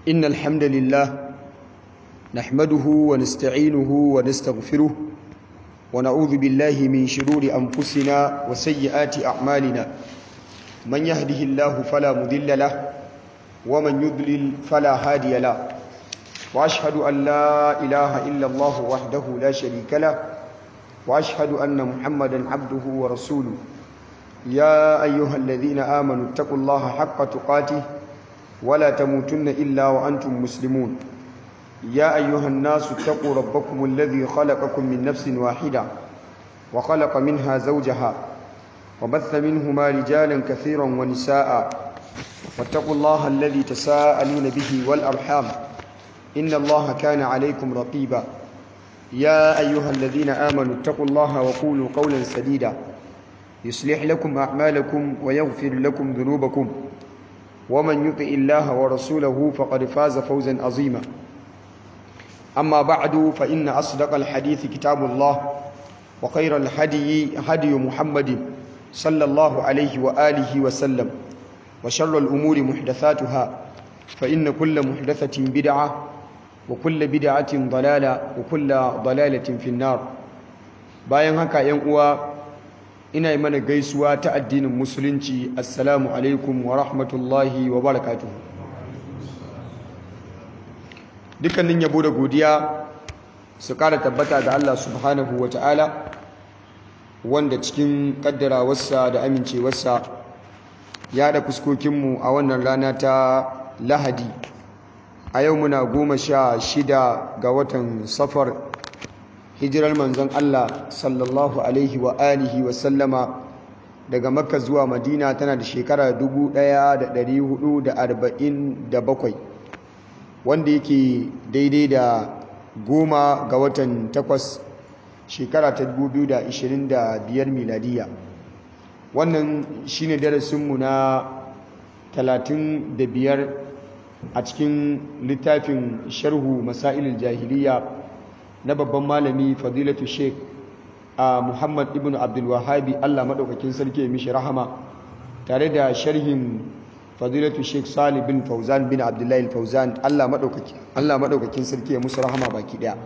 إن الحمد لله نحمده ونستعينه ونستغفره ونعوذ بالله من شرور أنفسنا وسيئات أعمالنا من يهده الله فلا مضل له ومن يضلل فلا هادي له وأشهد أن لا إله إلا الله وحده لا شريك له وأشهد أن محمدا عبده ورسوله يا أيها الذين آمنوا اتقوا الله حق تقاته ولا تموتن إلا وأنتم مسلمون يا أيها الناس اتقوا ربكم الذي خلقكم من نفس واحدة وخلق منها زوجها وبث منهما رجالا كثيرا ونساء واتقوا الله الذي تساءلون به والأرحام إن الله كان عليكم رقيبا يا أيها الذين آمنوا اتقوا الله وقولوا قولا سديدا يصلح لكم أعمالكم ويغفر لكم ذنوبكم ومن يطع الله ورسوله فقد فاز فوزا عظيما أما بعد فإن أصدق الحديث كتاب الله وخير الهدي هدي محمد صلى الله عليه وآله وسلم وشر الأمور محدثاتها فإن كل محدثة بدعة وكل بدعة ضلالة وكل ضلالة في النار bayan haka ‘yan uwa ina yi mana gaisuwa ta addinin musulunci assalamu alaikum wa rahmatullahi wa barakatuhu dukkanin yabo da godiya su kara tabbata ga Allah subhanahu wa ta'ala wanda cikin kaddarawarsa da amincewarsa ya da fuskokinmu a wannan rana ta lahadi a yau muna goma sha shida ga watan safar hijirar manzon Allah sallallahu alaihi wa alihi wa sallama daga makka zuwa madina tana da shekara 1447 wanda yake daidai da goma ga watan takwas shekara ta 2025 miladiya wannan shine darasinmu na 35 a cikin littafin sharhu masailul jahiliya na babban malami fadilatu sheik a muhammad ibn abdulwahabi allah maɗaukakin sarki ya mishi rahama tare da sharhin fadilatu sheik salih bin fauzan bin abdullahi fauzan allah maɗaukakin sarki ya musu rahama baki ɗaya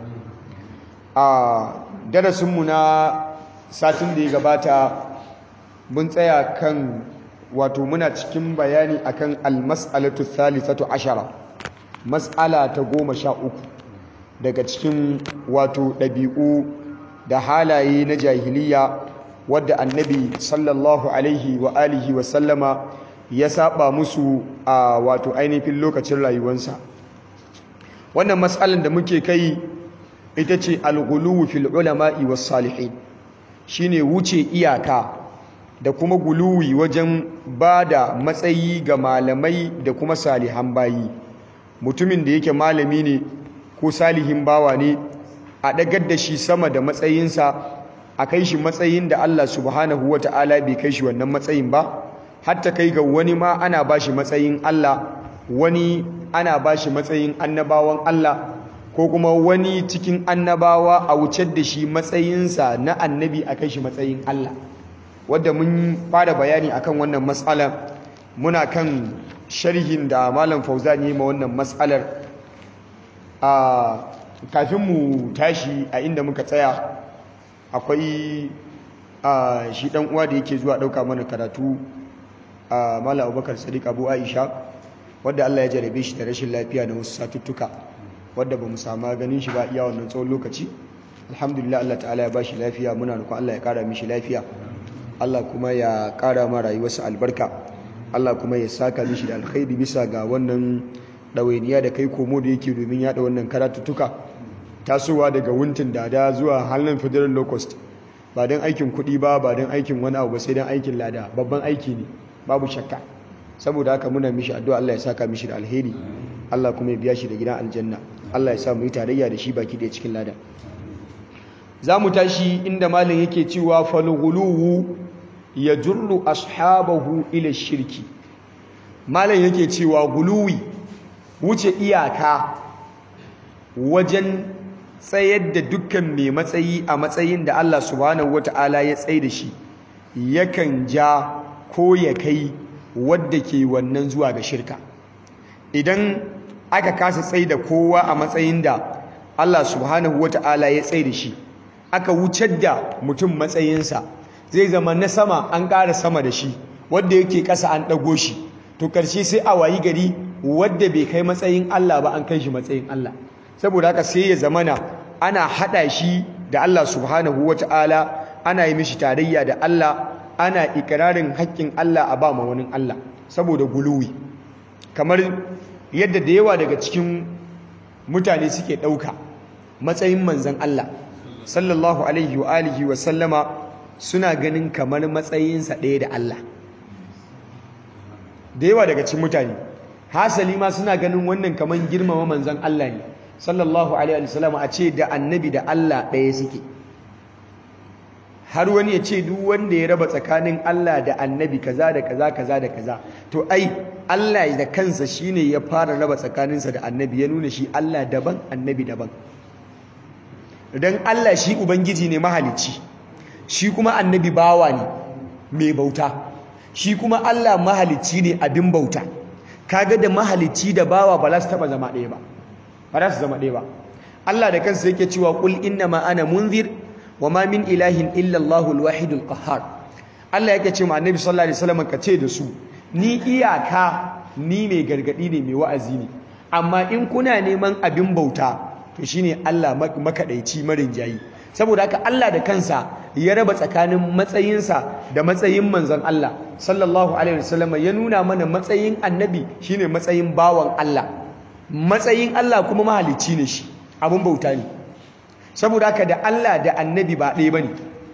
a darasinmu na satin da ya gabata mun tsaya kan wato muna cikin bayani akan almas'alatu thalithatu ashara mas'ala ta goma sha uku daga cikin wato ɗabi'u da halaye na jahiliya wadda annabi sallallahu alaihi wa alihi wa sallama ya saba musu a wato ainihin lokacin rayuwarsa wannan matsalar da muke kai ita ce alghuluwu fil ulama'i was salihin shine wuce iyaka da kuma guluwi wajen ba da matsayi ga malamai da kuma salihan bayi mutumin da yake malami ne ko salihin bawa ne a ɗagar da shi sama da matsayinsa a kai shi matsayin da Allah subhanahu wa ta'ala bai kai shi wannan matsayin ba hatta kai ga wani ma ana ba shi matsayin Allah wani ana ba shi matsayin annabawan Allah ko kuma wani cikin annabawa a wucar da shi matsayinsa na annabi a kai shi matsayin Allah wadda mun fara bayani akan wannan matsala muna kan sharhin da malam fauzan yi ma wannan matsalar a kafin mu tashi a inda muka tsaya akwai a shi dan uwa da yake zuwa dauka mana karatu a mala abubakar sadiq abu aisha wadda allah ya jarabe shi da rashin lafiya na wasu satuttuka wadda ba mu sama ganin shi ba iya wannan tsawon lokaci alhamdulillah allah ta'ala ya ba shi lafiya muna nukun allah ya kara mishi lafiya allah kuma ya kara ma rayuwarsa albarka allah kuma ya saka mishi da alkhairi bisa ga wannan ɗawainiya da kai komo da yake domin yaɗa wannan karatuttuka tasowa daga wuntin dada zuwa halin federal locust ba don aikin kuɗi ba ba don aikin wani abu ba sai don aikin lada babban aiki ne babu shakka saboda haka muna mishi addu'a Allah ya saka mishi da alheri Allah kuma ya biya shi da gidan aljanna Allah ya sa mu yi tarayya da shi baki da cikin lada za mu tashi inda malam yake cewa falghuluwu yajurru ashabahu ila shirki malam yake cewa guluwi wuce iyaka wajen tsayar da dukkan mai matsayi a matsayin da Allah subhanahu wata'ala ya tsaye da shi yakan ja ko ya kai wadda ke wannan zuwa ga shirka idan aka kasa tsaye da kowa a matsayin da Allah subhanahu wata'ala ya tsaye da shi aka wucar da mutum matsayinsa zai zama na sama an ƙara sama da shi wadda yake ƙasa an ɗago shi to ƙarshe sai a wayi gari wadda bai kai matsayin Allah ba an kai shi matsayin Allah saboda haka sai ya zamana ana haɗa shi da Allah subhanahu wata'ala ana yi mishi tarayya da Allah ana ikirarin haƙƙin Allah a ba ma wani Allah saboda guluwi kamar yadda da yawa daga cikin mutane suke ɗauka matsayin manzan Allah sallallahu alaihi wa alihi wa sallama suna ganin kamar matsayinsa ɗaya da Allah da yawa daga cikin mutane hasali ma suna ganin wannan kamar girmama manzan Allah ne sallallahu alaihi wa sallama a ce da annabi da Allah ɗaya suke har wani ya ce duk wanda ya raba tsakanin Allah da annabi kaza da kaza kaza da kaza to ai Allah da kansa shine ya fara raba tsakaninsa da annabi ya nuna shi Allah daban annabi daban dan Allah shi ubangiji ne mahalicci shi kuma annabi bawa ne mai bauta shi kuma Allah mahalicci ne abin bauta kaga da mahalicci da bawa ba za su taba zama ɗaya ba ba za su zama ɗaya ba Allah da kansa yake cewa qul innama ana munzir wama min ilahin illa Allahul wahidul qahhar Allah yake ce ma annabi sallallahu alaihi wasallam ka ce da su ni iyaka ni mai gargadi ne mai wa'azi ne amma in kuna neman abin bauta to shine Allah makadaici marin jayi saboda haka Allah da kansa ya raba tsakanin matsayinsa da matsayin manzon Allah sallallahu alaihi wasallam ya nuna mana matsayin annabi shine matsayin bawan Allah matsayin Allah kuma mahalicci ne shi abin bauta ne saboda haka da Allah da annabi ba ɗaya bane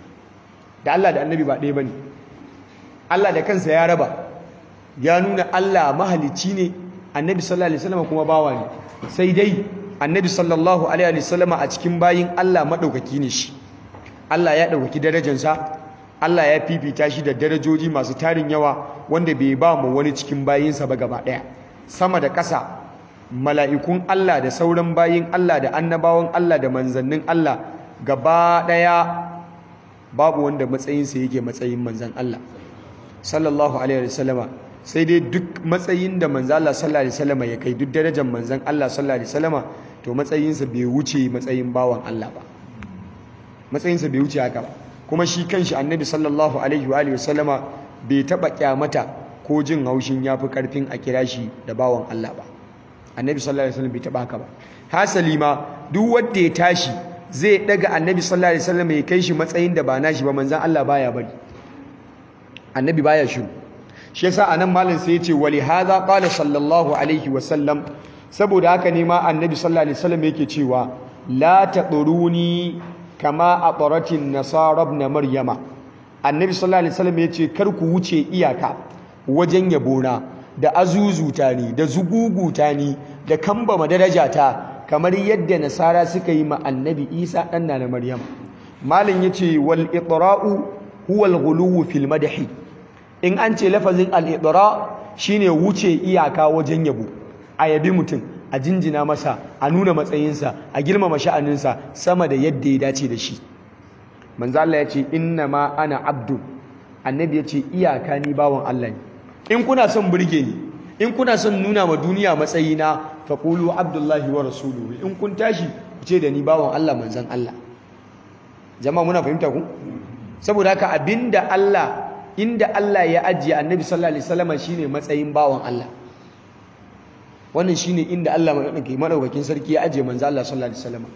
da Allah da annabi ba ɗaya bane Allah da kansa ya raba ya nuna Allah mahalicci ne annabi sallallahu alaihi wasallam kuma bawa ne sai dai annabi sallallahu alaihi wasallam a cikin bayin Allah madaukaki ne shi Allah ya ɗaukaki darajarsa Allah ya fifita shi da darajoji masu tarin yawa wanda bai ba mu wani cikin bayinsa ba gaba ɗaya sama da ƙasa mala'ikun Allah da sauran bayin Allah da annabawan Allah da manzannin Allah gaba ɗaya babu wanda matsayinsa yake matsayin manzan Allah sallallahu alaihi wasallama sai dai duk matsayin da manzan Allah sallallahu alaihi wasallama ya kai duk darajar manzan Allah sallallahu alaihi wasallama to matsayinsa bai wuce matsayin bawan Allah ba matsayinsa bai wuce haka ba kuma shi kanshi annabi sallallahu alaihi wa alihi wasallama bai taba kyamata ko jin haushin yafi karfin a kira shi da bawan Allah ba annabi sallallahu alaihi wasallam bai taba haka ba hasali ma duk wanda ya tashi zai daga annabi sallallahu alaihi wasallam ya kai shi matsayin da ba nashi ba manzon Allah baya bari annabi baya shiru shi yasa anan malam sai ya ce wali hadha qala sallallahu alaihi wasallam saboda haka ne ma annabi sallallahu alaihi wasallam yake cewa la taquruni kama aqratin nasara ibn maryama annabi sallallahu alaihi wasallam yace kar ku wuce iyaka wajen yabona da azuzuta ni da zuguguta ni da kambama darajata kamar yadda nasara suka yi ma annabi isa dan na maryam malin yace wal itra'u huwa al ghuluw fil madhi in an ce lafazin al itra shine wuce iyaka wajen yabo a yabi mutum a jinjina masa a nuna matsayinsa a girmama sha'aninsa sama da yadda ya dace da shi manzo Allah ya ce inna ma ana abdu annabi ya ce iyaka ni bawan Allah ne in kuna son burge ni in kuna son nuna ma duniya matsayina faqulu abdullahi wa rasuluhu in kun tashi ku ce da ni bawan Allah manzon Allah jama'a muna fahimta ku saboda haka abinda Allah inda Allah ya ajiye annabi sallallahu alaihi wasallam shine matsayin bawan Allah wannan shine inda Allah madaukakin sarki ya ajiye manzo Allah sallallahu alaihi wasallam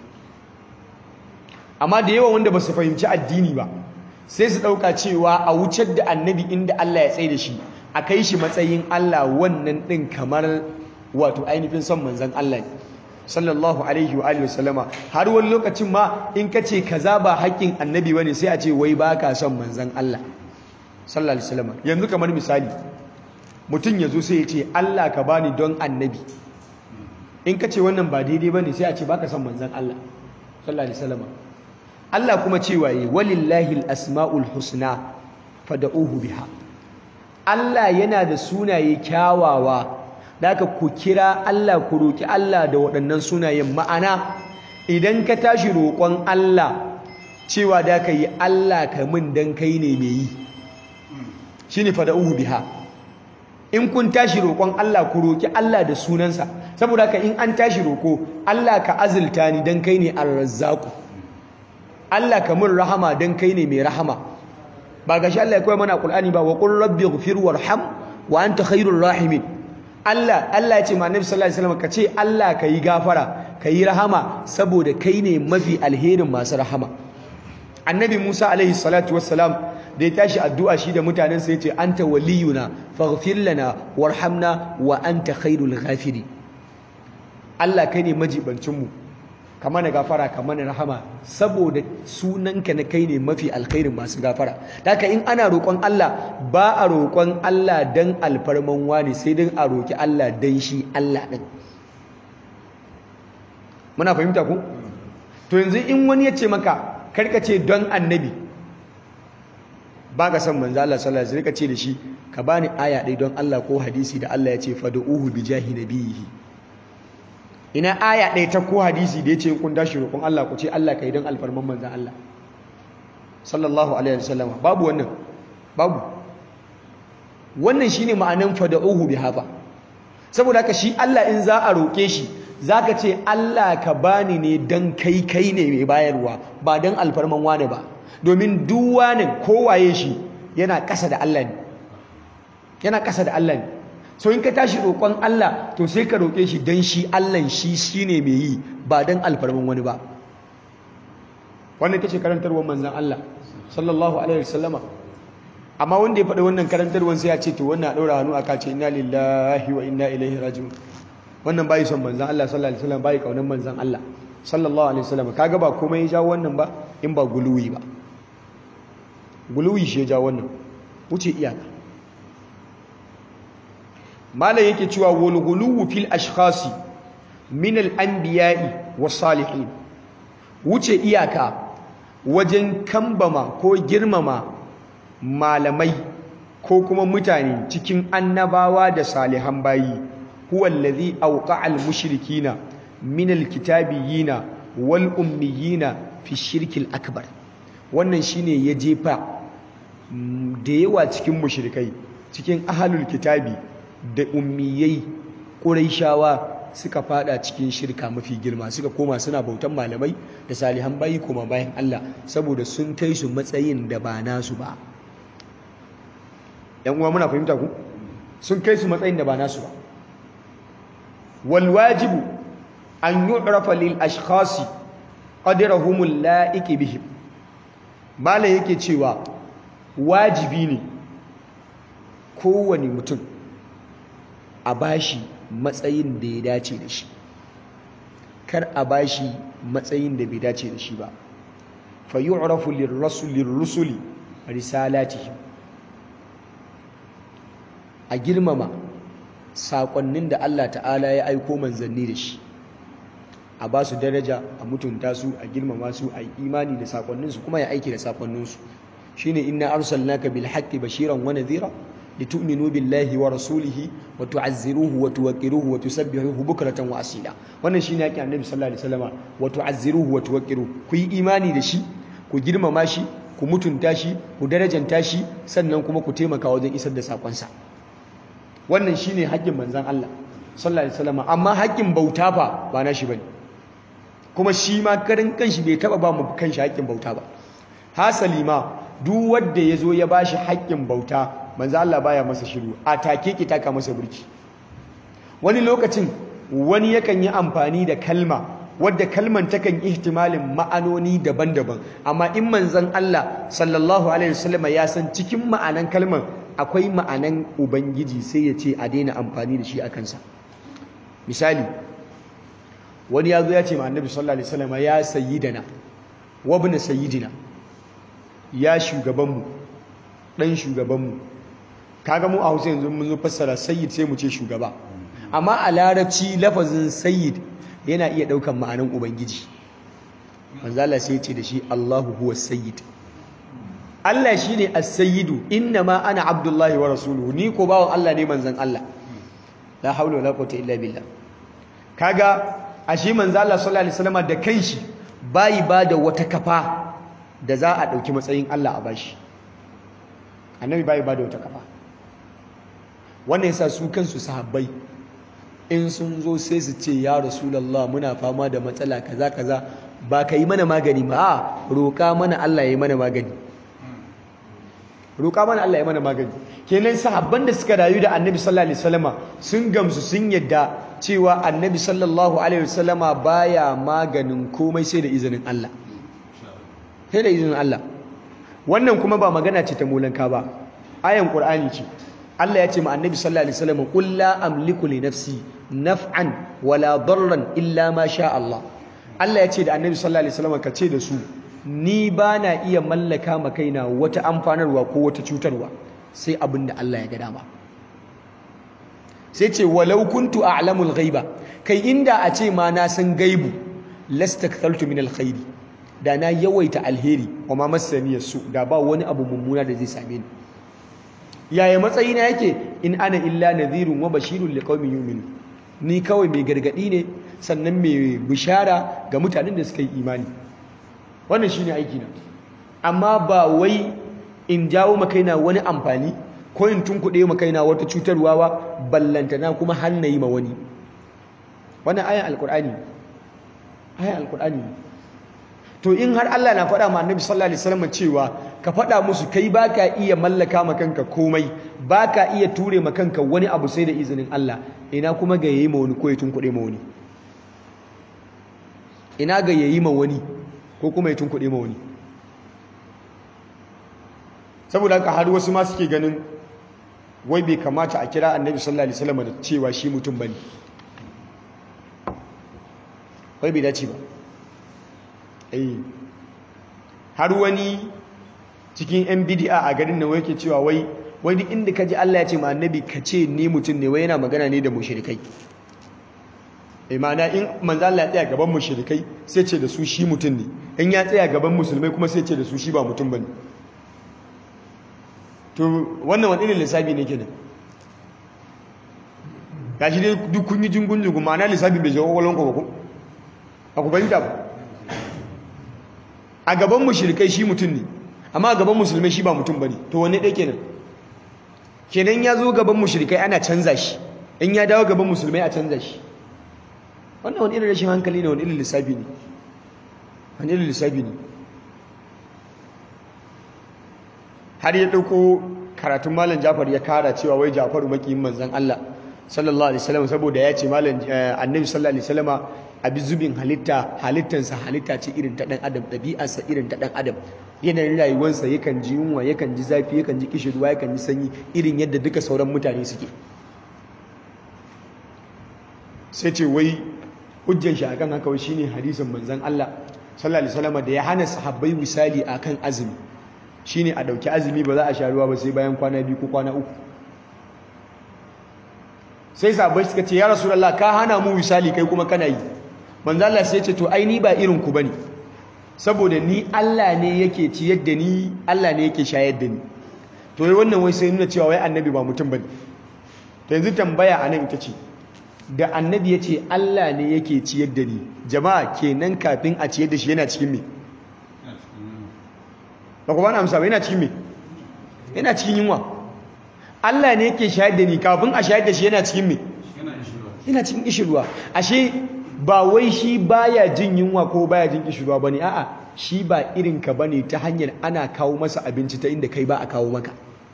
amma da yawa wanda ba su fahimci addini ba sai su dauka cewa a wucar da annabi inda Allah ya tsaye da shi a kai shi matsayin Allah wannan din kamar wato ainihin son manzon Allah ne sallallahu alaihi wa alihi wasallama har wani lokacin ma in ka ce kaza ba haƙƙin annabi bane sai a ce wai baka son manzon Allah sallallahu alaihi wasallama yanzu kamar misali mutum ya zo sai ya ce Allah ka bani don annabi in ka ce wannan ba daidai bane sai a ce baka son manzon Allah sallallahu alaihi wasallama Allah kuma cewa yi walillahi al-asma'ul husna fad'uhu biha Allah yana da sunaye kyawawa da aka ku kira Allah ku roki Allah da waɗannan sunayen ma'ana idan ka tashi roƙon Allah cewa da ka yi Allah ka min dan kai ne mai yi shine fad'uhu biha in kun tashi roƙon Allah ku roƙi Allah da sunansa saboda haka in an tashi roƙo Allah ka azulta ni dan kai ne ar-razzaqu Allah ka mun rahama dan kai ne mai rahama ba ga shi Allah ya koya mana Qur'ani ba wa qul rabbi ighfir warham wa anta khairur rahimin Allah Allah ya ce ma Annabi sallallahu alaihi wasallam ka ce Allah ka yi gafara ka yi rahama saboda kai ne mafi alherin masu rahama Annabi Musa alaihi salatu wassalam da ya tashi addu'a shi da mutanen sa yace anta waliyuna faghfir lana warhamna wa anta khairul ghafiri Allah kai ne majibancin mu ka mana gafara ka mana rahama saboda sunanka na kai ne mafi alkhairin masu gafara haka in ana roƙon Allah ba a roƙon Allah dan alfarman wani sai dan a roƙi Allah dan shi Allah din muna fahimta ku to yanzu in wani ya ce maka karka ce don annabi ba ka san manzo Allah sallallahu alaihi wasallam ka ce da shi ka bani aya ɗaya don Allah ko hadisi da Allah ya ce fad'uhu bi jahi nabiyhi ina aya ɗaya ta ko hadisi da ya ce kun dashi roƙon Allah ku ce Allah ka yi don alfarman manzan Allah sallallahu alaihi wasallam babu wannan babu wannan shine ma'anan fada'uhu bi hafa saboda haka shi Allah in za a roƙe shi zaka ce Allah ka bani ne dan kai kai ne mai bayarwa ba dan alfarman wane ba domin duk wani kowaye shi yana ƙasa da Allah ne yana ƙasa da Allah ne so in ka tashi roƙon Allah to sai ka roƙe shi don shi Allah shi shine mai yi ba don alfarman wani ba wannan tace karantarwar manzon Allah sallallahu alaihi wasallama amma wanda ya faɗi wannan karantarwar sai ya ce to wannan a ɗaura hannu aka ce inna lillahi wa inna ilaihi raji'un wannan bai son manzon Allah sallallahu alaihi wasallam bai kaunan manzon Allah sallallahu alaihi wasallam kaga ba komai ya jawo wannan ba in ba guluwi ba guluwi shi ya jawo wannan wuce iyaka malam yake cewa wal ghuluwu fil ashkhasi min al anbiya'i was salihin wuce iyaka wajen kambama ko girmama malamai ko kuma mutane cikin annabawa da salihan bayi huwa allazi awqa'a al mushrikina min al kitabiyina wal ummiyina fi shirkil akbar wannan shine ya jefa da yawa cikin mushrikai cikin ahlul kitabi da ummiyai ƙuraishawa suka fada cikin shirka mafi girma suka koma suna bautan malamai da salihan bayi koma bayan Allah saboda sun kai su matsayin da ba nasu ba yan uwa muna fahimta ku sun kai su matsayin da ba nasu ba wal wajibu an yu'rafa lil ashkhasi qadrahum la'iqi bihim malai yake cewa wajibi ne kowane mutum a bashi matsayin da ya dace da shi kar a bashi matsayin da bai dace da shi ba fa yu'rafu lirrusuli risalatihim a girmama saƙonnin da Allah ta'ala ya aiko manzanni da shi a ba su daraja a mutunta su a girmama su a yi imani da saƙonninsu kuma ya aiki da saƙonninsu shine inna arsalnaka bil haqqi bashiran wa nadhira litu'minu billahi wa rasulihi wa tu'azziruhu wa tuwaqqiruhu wa tusabbihuhu bukratan wa asila wannan shine yake annabi sallallahu alaihi wasallam wa tu'azziruhu wa tuwaqqiruhu ku yi imani da shi ku girmama shi ku mutunta shi ku darajanta shi sannan kuma ku taimaka wajen isar da sakonsa wannan shine haƙƙin manzon Allah sallallahu alaihi wasallam amma haƙƙin bauta fa ba na shi bane kuma shi ma karin kanshi bai taba ba mu kanshi haƙƙin bauta ba hasali ma duk wanda yazo ya bashi haƙƙin bauta manzo Allah baya masa shiru a take ki taka masa burki wani lokacin wani yakan yi amfani da kalma wadda kalman takan ihtimalin ma'anoni daban-daban amma in manzon Allah sallallahu alaihi wasallam ya san cikin ma'anan kalman akwai ma'anan ubangiji sai ya ce a daina amfani da shi a kansa misali wani ya zo ya ce ma annabi sallallahu alaihi wasallam ya sayyidana wa ibn sayyidina ya shugabanmu dan shugabanmu kaga mu a Hausa yanzu mun zo fassara sayyid sai mu ce shugaba amma a larabci lafazin sayyid yana iya daukan ma'anan ubangiji manzo Allah sai ya ce da shi Allahu huwa sayyid Allah shine as-sayyidu inna ma ana abdullahi wa rasuluhu ni ko bawon Allah ne manzon Allah la haula wala quwwata illa billah kaga ashe manzo Allah sallallahu alaihi wasallam da kanshi bai ba da wata kafa da za a dauki matsayin Allah a bashi annabi bai ba da wata kafa wannan yasa su kansu sahabbai in sun zo sai su ce ya rasulullah muna fama da matsala kaza kaza ba ka yi mana magani ba a roƙa mana Allah ya yi mana magani roƙa mana Allah ya mana magani kenan sahabban da suka rayu da annabi sallallahu alaihi wasallama sun gamsu sun yadda cewa annabi sallallahu alaihi wasallama baya maganin komai sai da izinin Allah sai da izinin Allah wannan kuma ba magana ce ta molanka ba ayan qur'ani ce Allah ya ce ma annabi sallallahu alaihi wasallam qul la amliku li nafsi naf'an wala darran illa ma sha Allah Allah ya ce da annabi sallallahu alaihi wasallam ka ce da su ni ba na iya mallaka ma kaina wata amfanarwa ko wata cutarwa sai abin da Allah ya ga dama sai ce walau kuntu a'lamul ghaiba kai inda a ce ma na san gaibu lastakthaltu min alkhairi da na yawaita alheri wa ma masani su da ba wani abu mummuna da zai same ni yaya matsayina yake in ana illa nadhirun wa bashirun liqaumin yu'minun ni kawai mai gargadi ne sannan mai bishara ga mutanen da suka yi imani wannan shine aiki na amma ba wai in jawo makaina wani amfani ko in tunkuɗe makaina wata cutarwa ba ballantana kuma har na yi ma wani wannan ayan alkur'ani ayan alkur'ani to in har Allah na faɗa ma annabi sallallahu alaihi wasallam cewa ka faɗa musu kai baka iya mallaka ma kanka komai baka iya ture ma kanka wani abu sai da izinin Allah ina kuma ga yayi ma wani ko ya tunkuɗe ma wani ina ga yayi ma wani ko kuma ya tunkuɗe ma wani saboda haka har wasu ma suke ganin wai bai kamata a kira annabi sallallahu alaihi wasallam da cewa shi mutum bane wai bai dace ba eh har wani cikin yan bid'a a garin nan yake cewa wai wai duk inda kaji Allah ya ce ma annabi ka ce ni mutum ne wai yana magana ne da mushrikai eh ma'ana in manzo Allah ya tsaya gaban mushrikai sai ce da su shi mutum ne in ya tsaya gaban musulmai kuma sai ce da su shi ba mutum bane to wannan wani irin lissafi ne kenan gashi dai duk kun yi jingun jingun ma'ana lissafi bai jawo kwallon ba ku a ku fahimta ba a gaban mushrikai shi mutum ne amma a gaban musulmai shi ba mutum bane to wanne ɗaya kenan kenan ya zo gaban mushrikai ana canza shi in ya dawo gaban musulmai a canza shi wannan wani irin rashin hankali ne wani irin lissafi ne wani irin lissafi ne har ya ɗauko karatun malam jafar ya kara cewa wai jafaru makiyin manzan Allah sallallahu alaihi wasallam saboda ya ce malam annabi sallallahu alaihi wasallama abi zubin halitta halittansa halitta ce irin ta dan adam ɗabi'arsa irin ta dan adam yanayin rayuwarsa yakan ji yunwa yakan ji zafi yakan ji kishirwa yakan ji sanyi irin yadda duka sauran mutane suke sai ce wai hujjan shi akan haka wai shine hadisin manzon Allah sallallahu alaihi wasallama da ya hana sahabbai misali akan azumi shine a dauki azumi ba za a sha ruwa ba sai bayan kwana biyu ko kwana uku sai sahabbai suka ce ya rasulullah ka hana mu misali kai kuma kana yi manzo Allah sai ya ce to ai ni ba irin ku bane saboda ni Allah ne yake ciyar da ni Allah ne yake shayar da ni to wai wannan wai sai nuna cewa wai annabi ba mutum bane to yanzu tambaya anan ita ce da annabi ya ce Allah ne yake ciyar da ni jama'a kenan kafin a ciyar da shi yana cikin me ba ku ba na amsa ba yana cikin me yana cikin yunwa Allah ne yake shayar da ni kafin a shayar da shi yana cikin me yana cikin kishirwa ashe ba wai shi baya jin yunwa ko baya jin kishirwa bane a'a shi ba irin ka bane ta hanyar ana kawo masa abinci ta inda kai ba a kawo maka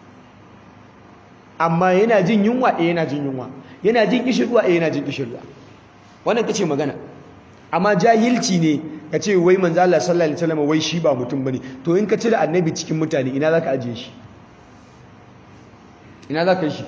amma yana jin yunwa eh yana jin yunwa yana jin kishirwa eh yana jin kishirwa wannan kace magana amma jahilci ne kace wai manzo Allah sallallahu alaihi wasallam wai shi ba mutum bane to in ka cire annabi cikin mutane ina zaka ajiye shi ina zaka yi shi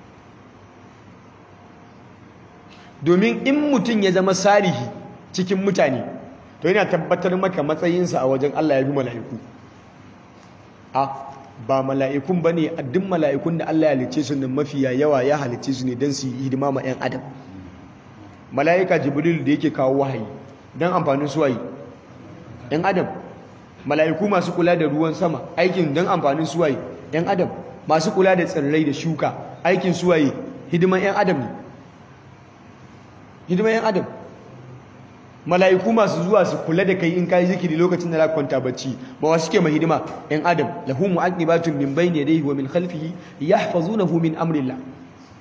domin in mutum ya zama salihi cikin mutane to yana tabbatar maka matsayinsa a wajen Allah ya bi mala'iku a ba mala'ikun ba ne a duk mala'ikun da Allah ya halicce su nan mafiya yawa ya halicce su ne don su yi hidima ma 'yan adam mala'ika jibril da yake kawo wahayi don amfanin suwayi 'yan adam mala'iku masu kula da ruwan sama aikin don amfanin suwayi 'yan adam masu kula da tsirrai da shuka aikin suwayi hidiman 'yan adam ne hidiman 'yan adam mala'iku masu zuwa su kula da kai in kai zikiri lokacin da za kwanta bacci ba wa suke mai hidima ɗan adam lahu mu'aqibatun min bayni yadayhi wa min khalfihi yahfazunahu min amrillah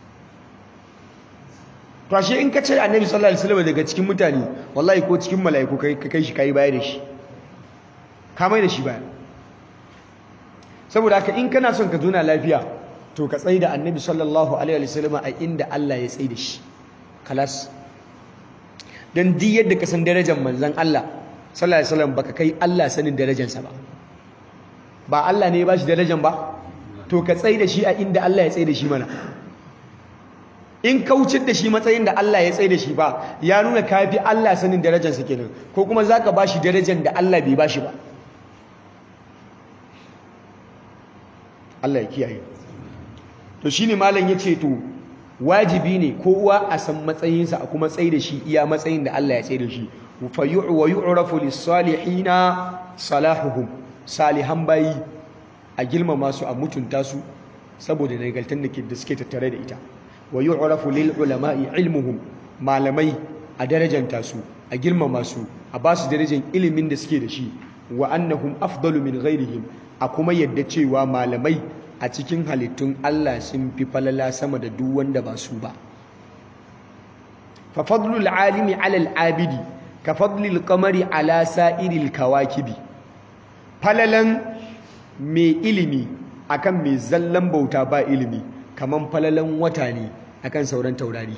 to ashe in ka ce annabi sallallahu alaihi wasallam daga cikin mutane wallahi ko cikin mala'iku kai ka kai shi kai baya da shi ka mai da shi baya saboda haka in kana son ka zuna lafiya to ka tsaye da annabi sallallahu alaihi wasallam a inda Allah ya tsaye da shi kalas dan duk yadda ka san darajar manzon Allah sallallahu alaihi wasallam baka kai Allah sanin darajarsa ba ba Allah ne ya bashi darajar ba to ka tsaye da shi a inda Allah ya tsaye da shi mana in kaucin da shi matsayin da Allah ya tsaye da shi ba ya nuna kafi Allah sanin darajarsa kenan ko kuma zaka bashi darajar da Allah bai bashi ba Allah ya kiyaye to shine malam yace to wajibi ne kowa a san matsayinsa a kuma tsaye da shi iya matsayin da Allah ya tsaye da shi fa wa yu'rafu lis-salihina salahuhum salihan bayi a girmama su a mutunta su saboda nagartar da suke tattare da ita wa yu'rafu lil ulama'i ilmuhum malamai a darajanta su a girmama su a ba su darajar ilimin da suke da shi wa annahum afdalu min ghairihim a kuma yadda cewa malamai a cikin halittun Allah sun fi falala sama da duk wanda ba su ba fa fadlul alimi ala al-abidi ka fadlil qamari ala sa'iril kawakibi falalan mai ilimi akan mai zallan bauta ba ilimi kaman falalan wata ne akan sauran taurari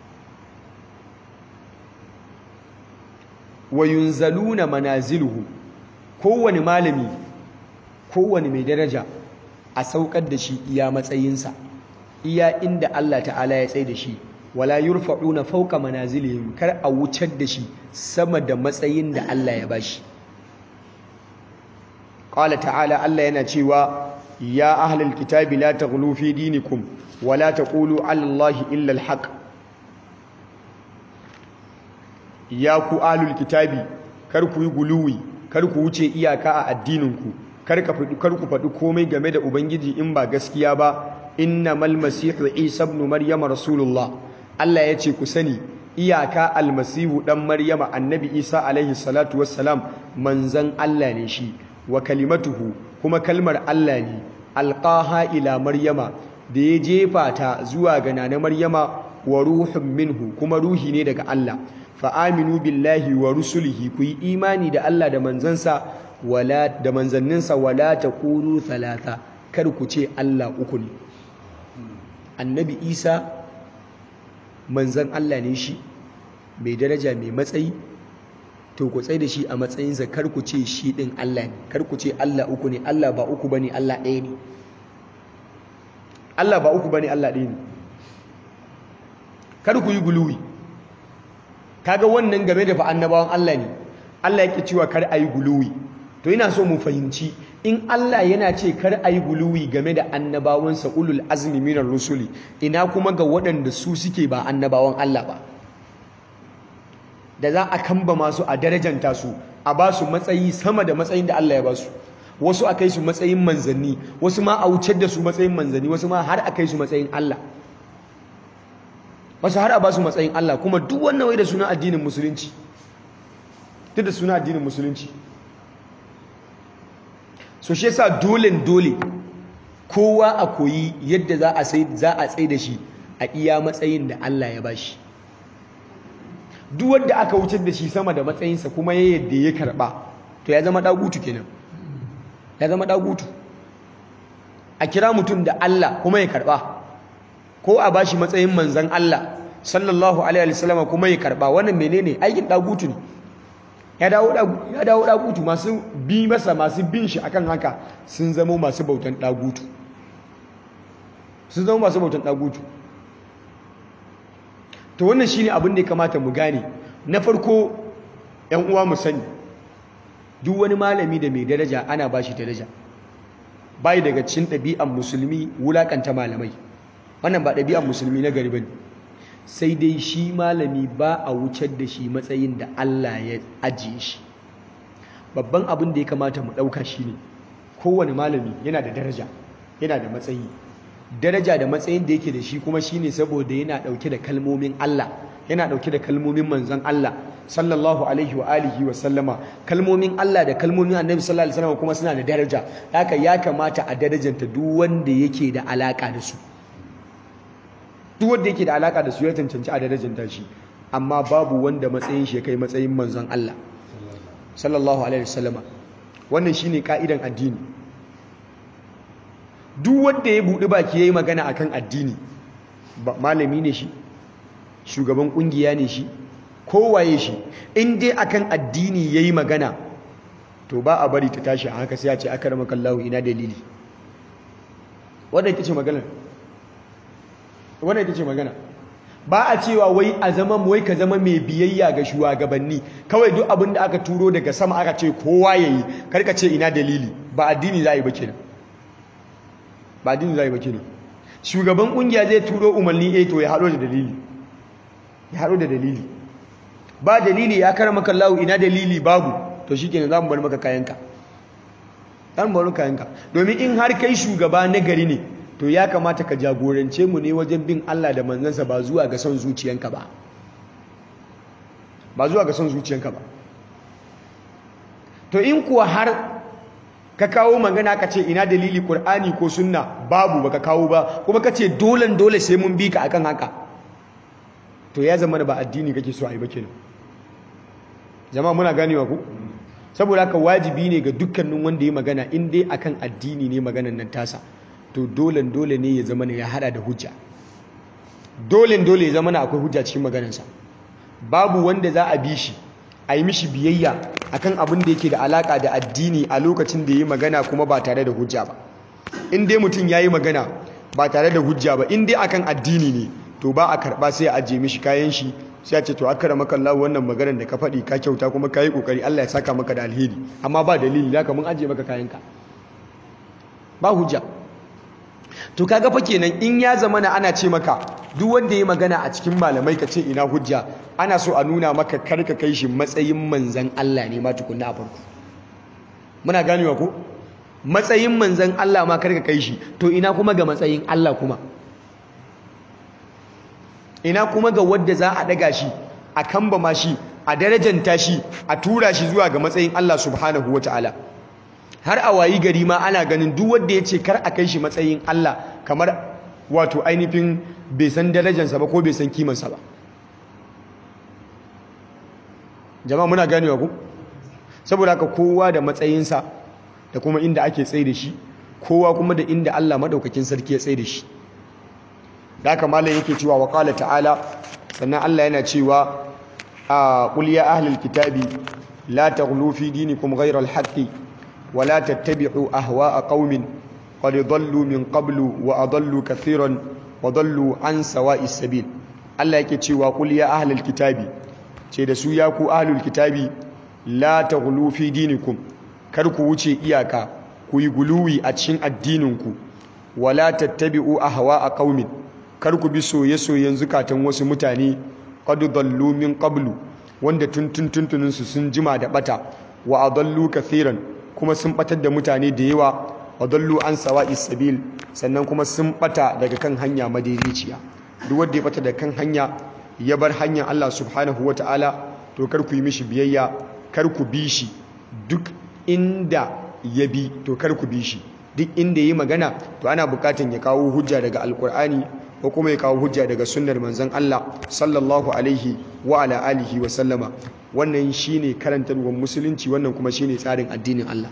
wa yunzaluna manaziluhu kowane malami kowane mai daraja a saukar da shi iya matsayinsa iya inda Allah ta'ala ya tsaye da shi wala yurfa'una fawqa manazilihim kar a wucar da shi sama da matsayin da Allah ya bashi qala ta'ala Allah yana cewa ya ahlul kitabi la taghlu fi dinikum wala taqulu 'ala Allahi illa al-haq ya ku ahlul kitabi kar ku yi guluwi kar ku wuce iyaka a addininku kar ka faɗi kar ku faɗi komai game da ubangiji in ba gaskiya ba innamal masihu isa ibn maryama rasulullah Allah ya ce ku sani iyaka almasihu dan maryama annabi isa alaihi salatu wassalam manzan Allah ne shi wa kalimatuhu kuma kalmar Allah ne alqaha ila maryama da ya jefa ta zuwa ga nana maryama wa ruhun minhu kuma ruhi ne daga Allah fa aminu billahi wa rusulihi ku yi imani da Allah da manzansa wala da manzanninsa wala taqulu thalatha kar ku ce Allah uku ne annabi Isa manzan Allah ne shi mai daraja mai matsayi to ku tsaye da shi a matsayinsa kar ku ce shi din Allah ne kar ku ce Allah uku ne Allah ba uku bane Allah ɗaya ne Allah ba uku bane Allah ɗaya ne kar ku yi guluwi kaga wannan game da fa annabawan Allah ne Allah yake cewa kar ayi guluwi to ina so mu fahimci in Allah yana ce kar ayi guluwi game da annabawansa ulul azmi minar rusuli ina kuma ga waɗanda su suke ba annabawan Allah ba da za a kamba masu a darajanta su a ba su matsayi sama da matsayin da Allah ya ba su wasu a kai su matsayin manzanni wasu ma a wucar da su matsayin manzanni wasu ma har a kai su matsayin Allah wasu har a ba su matsayin Allah kuma duk wannan wai da suna addinin musulunci duk da suna addinin musulunci so shi yasa dole dole kowa a koyi yadda za a sai za a tsaye da shi a iya matsayin da Allah ya bashi duk wanda aka wucar da shi sama da matsayinsa kuma ya yadda ya karba to ya zama dagutu kenan ya zama dagutu a kira mutum da Allah kuma ya karba ko a bashi matsayin manzan Allah sallallahu alaihi wasallam kuma ya karba wannan menene aikin dagutu ne ya dawo ya dawo dagutu masu bi masa masu bin shi akan haka sun zama masu bautan dagutu sun zama masu bautan dagutu to wannan shine abin da ya kamata mu gane na farko ƴan uwa mu sani duk wani malami da mai daraja ana bashi daraja bai daga cikin ɗabi'an musulmi wulakanta malamai wannan ba ɗabi'an musulmi na gari bane sai dai shi malami ba a wucar da shi matsayin da Allah ya ajiye shi babban abin da ya kamata mu ɗauka shine kowane malami yana da daraja yana da matsayi daraja da matsayin da yake da shi kuma shine saboda yana dauke da kalmomin Allah yana dauke da kalmomin manzon Allah sallallahu alaihi wa alihi wa sallama kalmomin Allah da kalmomin Annabi sallallahu alaihi wasallam kuma suna da daraja haka ya kamata a darajanta duk wanda yake da alaka da su duk wanda yake da alaka da su ya cancanci a darajar tashi amma babu wanda matsayin shi kai matsayin manzon Allah sallallahu alaihi wasallama wannan shine ka'idan addini duk wanda ya buɗi baki yayi magana akan addini malami ne shi shugaban kungiya ne shi kowaye shi in dai akan addini yayi magana to ba a bari ta tashi a haka sai ya ce akramakallahu ina dalili wannan ita ce magana wannan ita ce magana ba a cewa wai a zama wai ka zama mai biyayya ga shugabanni kawai duk abin da aka turo daga sama aka ce kowa yayi karka ce ina dalili ba addini za a yi ba kenan ba addini za a yi ba kenan shugaban kungiya zai turo umarni eh to ya haɗo da dalili ya haɗo da dalili ba dalili ya karama kallahu ina dalili babu to shikenan za mu bar maka kayanka za mu bar maka kayanka domin in har kai shugaba na gari ne to ya kamata ka jagorance mu ne wajen bin Allah da manzansa ba zuwa ga son zuciyanka ba ba zuwa ga son zuciyanka ba to in kuwa har ka kawo magana ka ce ina dalili Qur'ani ko sunna babu baka kawo ba kuma ka ce dole dole sai mun bi ka akan haka to ya zama da ba addini kake so a yi ba kenan jama'a muna ganewa ku saboda haka wajibi ne ga dukkanin wanda ya magana in dai akan addini ne maganan nan tasa to dole dole ne ya zama ne ya hada da hujja dole dole ya zama na akwai hujja cikin maganarsa babu wanda za a bi shi a yi mishi biyayya akan abin da yake da alaka da addini a lokacin da ya yi magana kuma ba tare da hujja ba in dai mutum ya yi magana ba tare da hujja ba in dai akan addini ne to ba a karba sai a ajiye mishi kayan shi sai a ce to akara maka Allah wannan maganar da ka faɗi ka kyauta kuma ka yi ƙoƙari Allah ya saka maka da alheri amma ba dalili da mun ajiye maka kayanka ba hujja to kaga fa kenan in ya zama na ana ce maka duk wanda ya magana a cikin malamai ka ce ina hujja ana so a nuna maka karka kai shi matsayin manzan Allah ne ma tukunna a farko muna ganewa ko matsayin manzan Allah ma karka kai shi to ina kuma ga matsayin Allah kuma ina kuma ga wadda za a daga shi a kambama shi a darajanta shi a tura shi zuwa ga matsayin Allah subhanahu wataala har a wayi gari ma ana ganin duk wanda ya ce kar a kai shi matsayin Allah kamar wato ainihin bai san darajarsa ba ko bai san kimansa ba jama'a muna ganewa ku saboda haka kowa da matsayinsa da kuma inda ake tsaye da shi kowa kuma da inda Allah madaukakin sarki ya tsaye da shi da haka malam yake cewa wa qala ta'ala sannan Allah yana cewa a qul ya ahlul kitabi la taghlu fi dinikum ghayra al-haqqi ولا تتبعوا أهواء قوم قد ضلوا من قبل وأضلوا كثيرا وضلوا عن سواء السبيل الله yake cewa qul ya ahlul kitabi ce da su ya ku ahlul kitabi la taghlu fi dinikum kar ku wuce iyaka ku yi guluwi a cikin addininku wala tattabi'u ahwa'a qaumin kar ku bi soye-soyen zukatan wasu mutane qad dallu min qablu wanda tuntun tuntunin su sun jima da bata wa adallu kathiran kuma sun batar da mutane da yawa wadallu an sawa'is sabil sannan kuma sun bata daga kan hanya madaidaiciya duk wanda ya bata daga kan hanya ya bar hanyar Allah subhanahu wataala to kar ku yi mishi biyayya kar ku bi shi duk inda ya bi to kar ku bi shi duk inda yayi magana to ana bukatan ya kawo hujja daga alkur'ani ko kuma ya kawo hujja daga sunnar manzon Allah sallallahu alaihi wa ala alihi wa sallama wannan shine karantarwar musulunci wannan kuma shine tsarin addinin Allah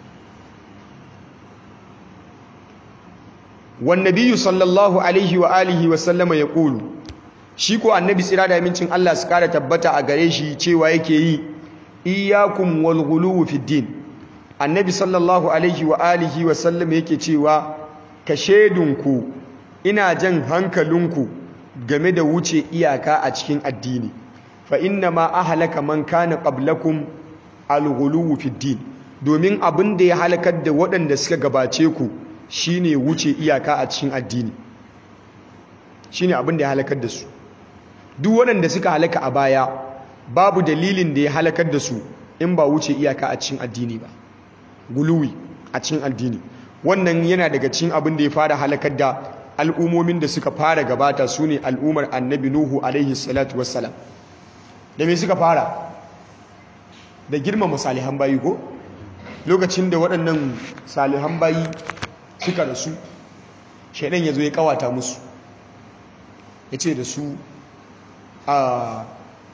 wan nabiyyu sallallahu alaihi wa alihi wa sallama yaqulu shi ko annabi tsira da amincin Allah su kara tabbata a gare shi cewa yake yi iyyakum wal ghuluw fid din annabi sallallahu alaihi wa alihi wa sallama yake cewa ka shedunku ina jan hankalinku game da wuce iyaka a cikin addini fa inna ma ahlaka man kana qablakum al-ghuluw fi din domin abin da ya halakar da waɗanda suka gabace ku shine wuce iyaka a cikin addini shine abin da ya halakar da su duk waɗanda suka halaka a baya babu dalilin da ya halakar da su in ba wuce iyaka a cikin addini ba guluwi a cikin addini wannan yana daga cikin abin da ya fara halakar da al'umomin da suka fara gabata su ne al'ummar annabi nuhu alaihi salatu wassalam da me suka fara da girmama salihan bayi ko lokacin da waɗannan salihan bayi suka rasu shaidan ya zo ya kawata musu ya ce da su a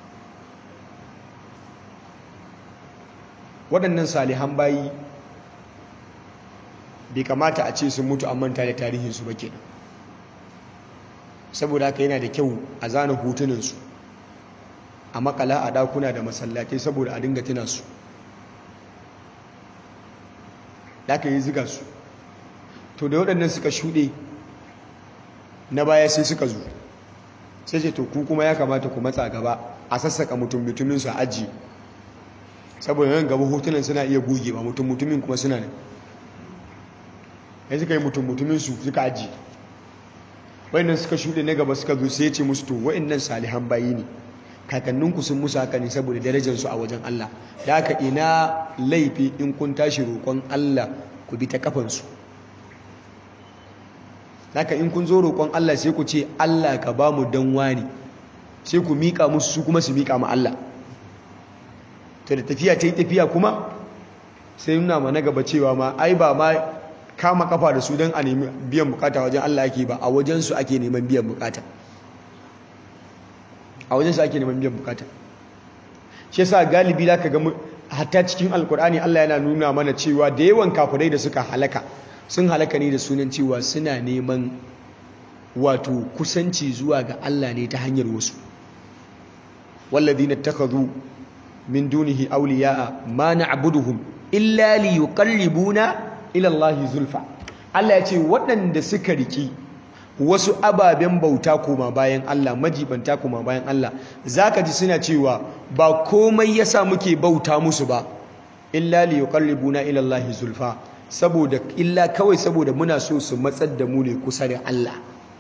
waɗannan salihan bayi bai kamata a ce sun mutu an manta da tarihinsu ba kenan saboda haka yana da kyau a zana hotunansu a makala a ɗakuna da masallatai saboda a dinga tuna su da aka yi ziga su to da waɗannan suka shuɗe na baya sai suka zo sai ce to ku kuma ya kamata ku matsa gaba a sassaka mutum mutumin su aji saboda nan gaba hotunan suna iya goge ba mutum mutumin kuma suna nan ya suka yi mutum mutumin su suka aji wayannan suka shuɗe na gaba suka zo sai ya ce musu to wayannan salihan bayi ne kakanninku sun musu haka ne saboda darajarsu a wajen Allah da haka ina laifi in kun tashi roƙon Allah ku bi ta kafansu haka in kun zo roƙon Allah sai ku ce Allah ka ba mu dan wani sai ku miƙa musu su kuma su miƙa ma Allah to da tafiya ta yi tafiya kuma sai nuna ma na gaba cewa ma ai ba ma kama kafa da su don a nemi biyan bukata wajen Allah ake ba a wajensu ake neman biyan bukata a wajen su ake neman biyan bukata shi yasa galibi zaka ga hatta cikin alkur'ani Allah yana nuna mana cewa da yawan kafirai da suka halaka sun halaka ne da sunan cewa suna neman wato kusanci zuwa ga Allah ne ta hanyar wasu walladhina takhadhu min dunihi awliya'a ma na'buduhum illa liyuqarribuna ila Allah zulfa Allah ya ce waɗanda suka riki wasu ababen bauta koma bayan Allah majibanta koma bayan Allah zaka ji suna cewa ba komai yasa muke bauta musu ba illa li yuqarribuna ila Allah zulfa saboda illa kawai saboda muna so su matsar da mu ne kusa da Allah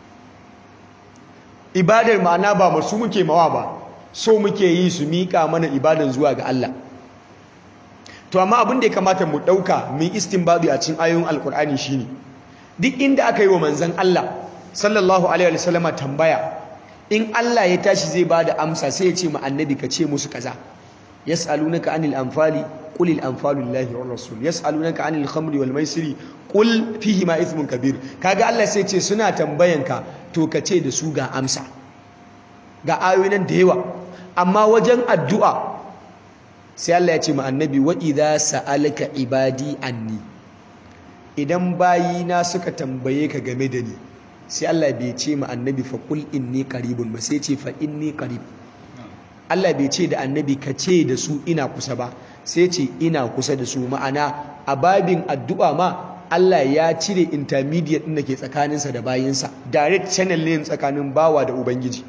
ibadar ma'ana ba masu muke mawa ba so muke yi su mika mana ibadan zuwa ga Allah to amma abin da ya kamata mu dauka mu istinbadi a cikin ayoyin alkur'ani shine duk inda aka yi wa manzon Allah sallallahu alaihi wasallama tambaya in Allah ya tashi zai bada amsa sai ya ce ma annabi ka ce musu kaza yas'alunaka anil anfali qul al anfalu lillahi war rasul yas'alunaka anil khamri wal maisiri qul fihi ma ithmun kabir kaga Allah sai ce suna tambayanka to ka ce da su ga amsa ga ayoyin nan da yawa amma wajen addu'a sai Allah ya ce ma annabi wa idza sa'alaka ibadi anni idan bayina suka tambaye ka game da ni sai Allah bai ce ma annabi fa kul inni qaribun ba sai ce fa inni qarib Allah bai ce da annabi ka ce da su ina kusa ba sai ce ina kusa da su ma'ana a babin addu'a ma Allah ya cire intermediate din da ke tsakaninsa da bayinsa direct channel ne tsakanin bawa da ubangiji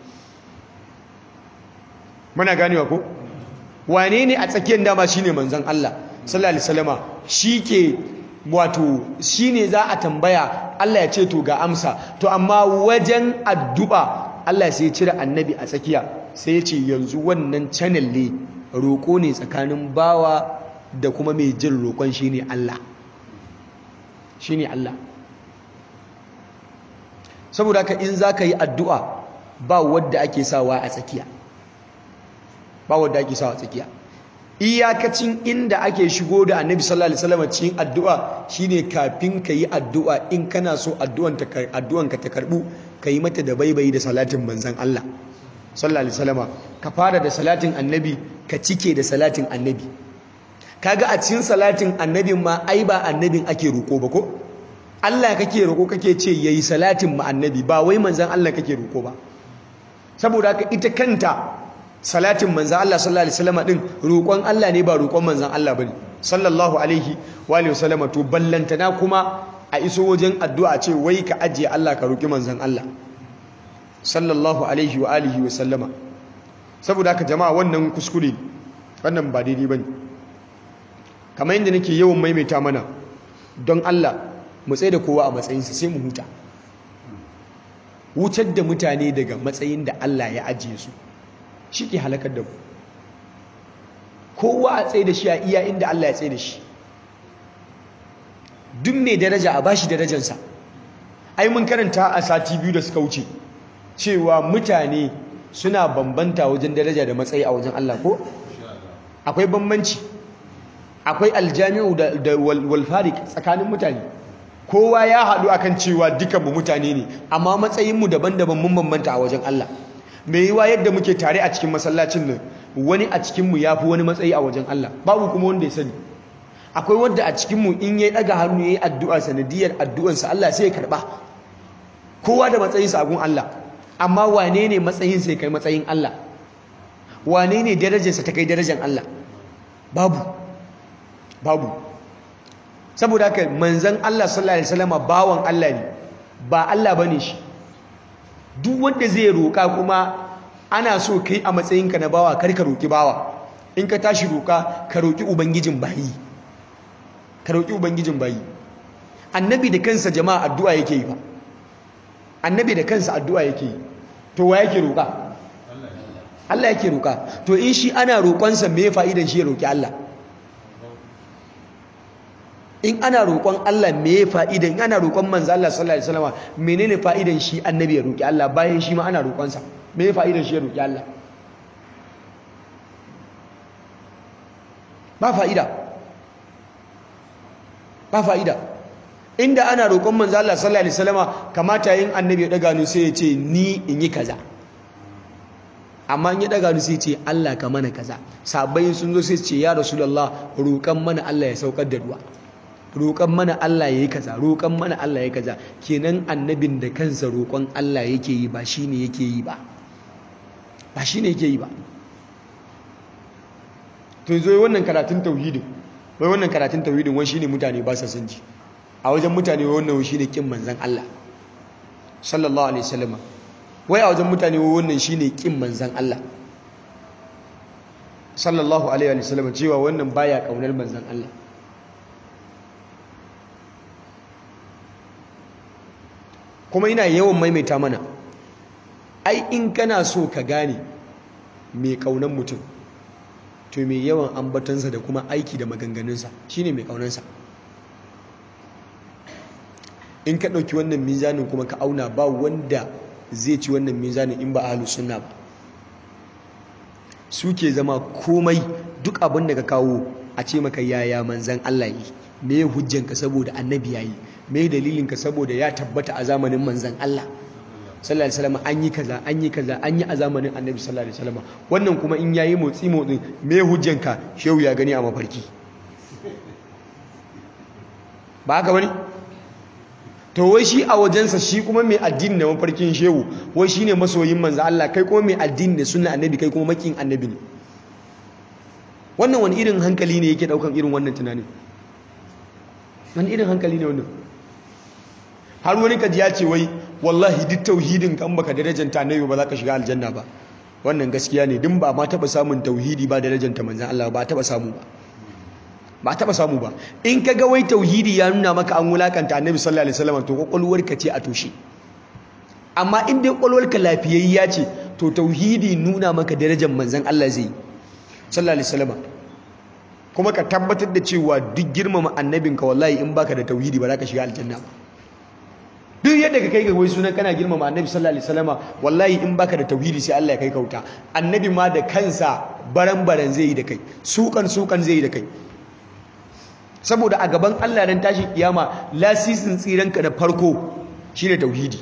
muna ganewa ko wane ne a tsakiyar dama shine manzon Allah sallallahu alaihi wasallama shike wato shine za a tambaya Allah ya ce to ga amsa to amma wajen addu'a Allah sai ya cire annabi a tsakiya sai ya ce yanzu wannan channel ne roƙo ne tsakanin bawa da kuma mai jin roƙon shine Allah shine Allah saboda ka in zaka yi addu'a ba wadda ake sawa a tsakiya ba wadda ake sawa a tsakiya iyakacin inda ake shigo da annabi sallallahu alaihi wasallam cikin addu'a shine kafin ka yi addu'a in kana so addu'an ta addu'an ka ta karbu ka yi mata da baibayi da salatin manzon Allah sallallahu alaihi wasallam ka fara da salatin annabi ka cike da salatin annabi kaga a cikin salatin annabin ma ai ba annabin ake roko ba ko Allah kake roko kake ce yayi salatin ma annabi ba wai manzon Allah kake roko ba saboda haka ita kanta salatin manzan Allah sallallahu alaihi wasallam din roƙon Allah ne ba roƙon manzan Allah bane sallallahu alaihi wa alihi wasallam to ballantana kuma a iso wajen addu'a ce wai ka ajiye Allah ka roƙi manzan Allah sallallahu alaihi wa alihi wasallama saboda haka jama'a wannan kuskure wannan ba daidai bane kamar yadda nake yawan maimaita mana don Allah mu tsaye da kowa a matsayinsa sai mu huta wutar da mutane daga matsayin da Allah ya ajiye su shi ke halakar da ku kowa a tsaye da shi a iya inda Allah ya tsaye da shi duk mai daraja a bashi darajansa ai mun karanta a sati biyu da suka wuce cewa mutane suna bambanta wajen daraja da matsayi a wajen Allah ko akwai bambanci akwai aljami'u da walfarik tsakanin mutane kowa ya haɗu akan cewa dukanmu mutane ne amma matsayinmu daban-daban mun bambanta a wajen Allah mai yiwa yadda muke tare a cikin masallacin nan wani a cikinmu ya fi wani matsayi a wajen Allah babu kuma wanda ya sani akwai wanda a cikinmu in ya ɗaga hannu ya yi addu'a sanadiyar addu'ansa Allah sai ya karɓa kowa da matsayinsa a gun Allah amma wane ne matsayinsa ya kai matsayin Allah wane ne darajarsa ta kai darajar Allah babu babu saboda haka manzan Allah sallallahu alaihi wasallam bawan Allah ne ba Allah bane shi duk wanda zai roka kuma ana so kai a matsayinka na bawa kar ka roki bawa in ka tashi roka ka roki ubangijin bayi ka roki ubangijin bayi annabi da kansa jama'a addu'a yake yi fa annabi da kansa addu'a yake yi to wa yake roka Allah yake roka to in shi ana roƙonsa me fa'idan shi ya roki Allah in ana roƙon Allah me fa'idan in ana roƙon manzo Allah sallallahu alaihi wasallam menene fa'idan shi annabi ya roki Allah bayan shi ma ana roƙonsa me fa'idan shi ya roki Allah ba fa'ida ba fa'ida inda ana roƙon manzo Allah sallallahu alaihi wasallam kamata yin annabi ya daga ni sai ya ce ni in yi kaza amma in ya daga ni sai ya ce Allah ka mana kaza sabai sun zo sai su ce ya rasulullah roƙan mana Allah ya saukar da ruwa roƙon mana Allah ya yi kaza roƙon mana Allah ya yi kaza kenan annabin da kansa roƙon Allah yake yi ba shine yake yi ba ba shine yake yi ba to yanzu wannan karatun tauhidin wai wannan karatun tauhidin wai shine mutane ba sa son ji a wajen mutane wai wannan shine kin manzon Allah sallallahu alaihi wasallam wai a wajen mutane wai wannan shine kin manzon Allah sallallahu alaihi wasallam cewa wannan baya kaunar manzon Allah kuma ina yawan maimaita mana ai in kana so ka gane mai kaunan mutum to mai yawan ambatansa da kuma aiki da maganganunsa shine mai kaunansa in ka ɗauki wannan mizanin kuma ka auna ba wanda zai ci wannan mizanin in ba ahlus sunna ba suke zama komai duk abin da ka kawo a ce maka yaya manzan Allah yi me hujjanka saboda annabi yayi me dalilinka saboda ya tabbata a zamanin manzan Allah sallallahu alaihi wasallam an yi kaza an yi kaza an yi a zamanin annabi sallallahu alaihi wasallam wannan kuma in yayi motsi motsin me hujjanka shehu ya gani a mafarki ba haka bane to wai shi a wajensa shi kuma mai addini da mafarkin shehu wai shine masoyin manzo Allah kai kuma mai addini da sunna annabi kai kuma makin annabi ne wannan wani irin hankali ne yake daukan irin wannan tunanin wani irin hankali ne wannan har wani kaji ya ce wai wallahi duk tauhidin kan baka darajanta annabi ba za ka shiga aljanna ba wannan gaskiya ne din ba ma taba samun tauhidi ba darajanta manzon Allah ba taba samu ba ba taba samu ba in ka ga wai tauhidi ya nuna maka an wulakanta annabi sallallahu alaihi wasallam to kwakwalwarka ce a toshe amma in dai kwakwalwarka lafiyayya ce to tauhidi nuna maka darajar manzon Allah zai sallallahu alaihi wasallam kuma ka tabbatar da cewa duk girmama annabinka wallahi in baka da tauhidi ba za ka shiga aljanna ba duk yadda ka kai ga wai sunan kana girmama annabi sallallahu alaihi wasallam wallahi in baka da tauhidi sai Allah ya kai kauta annabi ma da kansa baran baran zai yi da kai sukan sukan zai yi da kai saboda a gaban Allah dan tashi kiyama lasisin tsiranka da farko shine tauhidi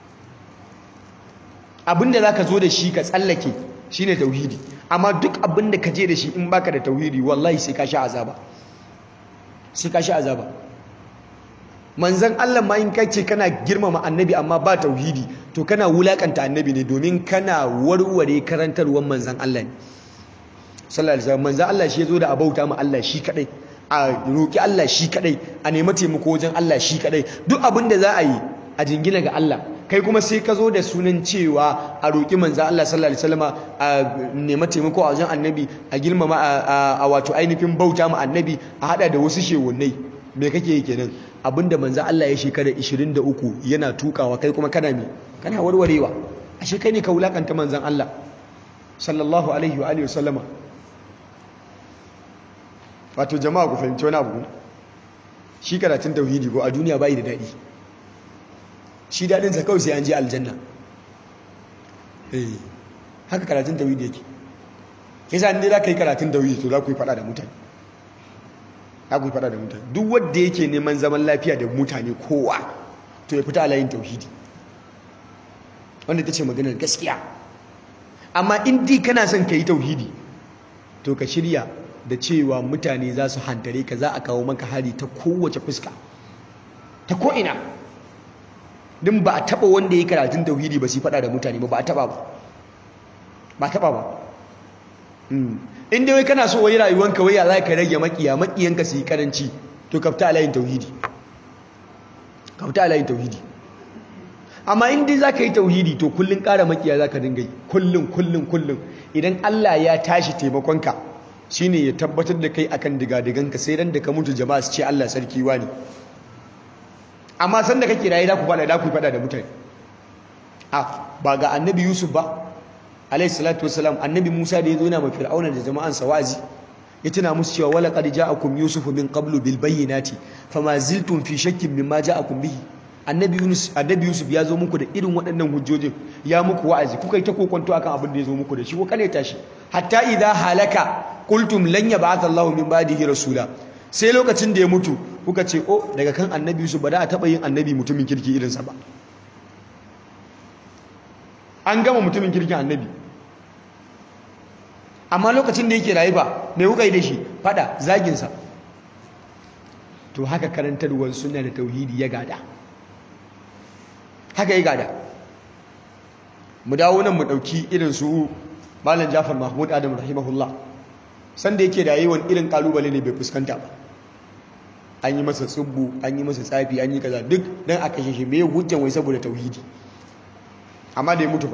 abinda zaka zo da shi ka tsallake shine tauhidi amma duk abinda ka je da shi in baka da tauhidi wallahi sai ka sha azaba sai ka sha azaba manzon Allah ma in kace kana girmama annabi amma ba tauhidi to kana wulakanta annabi ne domin kana warware karantarwar manzon Allah ne sallallahu alaihi wasallam manzon Allah shi ya zo da abauta ma Allah shi kadai a roƙi Allah shi kadai a nemi taimako wajen Allah shi kadai duk abin da za a yi a jingina ga Allah kai kuma sai ka zo da sunan cewa a roƙi manzan Allah sallallahu alaihi wasallam a nemi taimako a wajen annabi a girmama a wato ainihin bauta ma annabi a hada da wasu shewunnai me kake yi kenan abinda manzan Allah ya shekara 23 yana tukawa kai kuma kana me kana warwarewa ashe kai ne ka wulakanta manzan Allah sallallahu alaihi wa alihi wasallama wato jama'a ku fahimci wani abu shi karatun tauhidi ko a duniya bai da daɗi shi daɗinsa kawai sai an je aljanna haka karatun tauhidi yake yasa inda za ka yi karatun tauhidi to za ku yi faɗa da mutane za ku yi fada da mutane duk wanda yake neman zaman lafiya da mutane kowa to ya fita alayin tauhidi wanda ta ce maganar gaskiya amma in di kana son ka yi tauhidi to ka shirya da cewa mutane za su hantare ka za a kawo maka hari ta kowace fuska ta ko'ina din ba a taba wanda ya karatun tauhidi ba su fada da mutane ba ba a taba ba ba a taba ba inda wai kana so wai rayuwanka wai ya za ka rage makiya makiyanka su yi karanci to kafta alayin tauhidi kafta alayin tauhidi amma inda za ka yi tauhidi to kullum ƙara makiya za ka dinga yi kullum kullum kullum idan Allah ya tashi taimakonka shine ya tabbatar da kai akan digadiganka sai ran da ka mutu jama'a su ce Allah sarki wani amma san da kake rayu da ku fada da ku fada da mutane a ba ga annabi Yusuf ba alayhi salatu wassalam annabi Musa da yazo yana ma fir'auna da jama'an sa wazi ya tuna musu cewa wala qad ja'akum yusuf min qablu bil bayyinati fama ziltum fi shakkin mimma ja'akum bihi annabi Yunus annabi Yusuf ya zo muku da irin waɗannan hujjojin ya muku wa'azi kuka yi ta kokonto akan abin da ya zo muku da shi ko kane tashi hatta idza halaka qultum lan yab'ath Allahu min ba'dihi rasula sai lokacin da ya mutu kuka ce oh daga kan annabi Yusuf ba da a taba yin annabi mutumin kirki irin sa ba an gama mutumin kirkin annabi amma lokacin da yake rayu ba mai kuka yi da shi fada zagin sa to haka karantarwar sunna da tauhidi ya gada haka ya gada mu dawo nan mu dauki irin su malam Jafar Mahmud Adam rahimahullah sanda yake da yawan irin kalubale ne bai fuskanta ba an yi masa tsubbu an yi masa tsafi an yi kaza duk dan aka shi me hujjan wai saboda tauhidi amma da ya mutu ba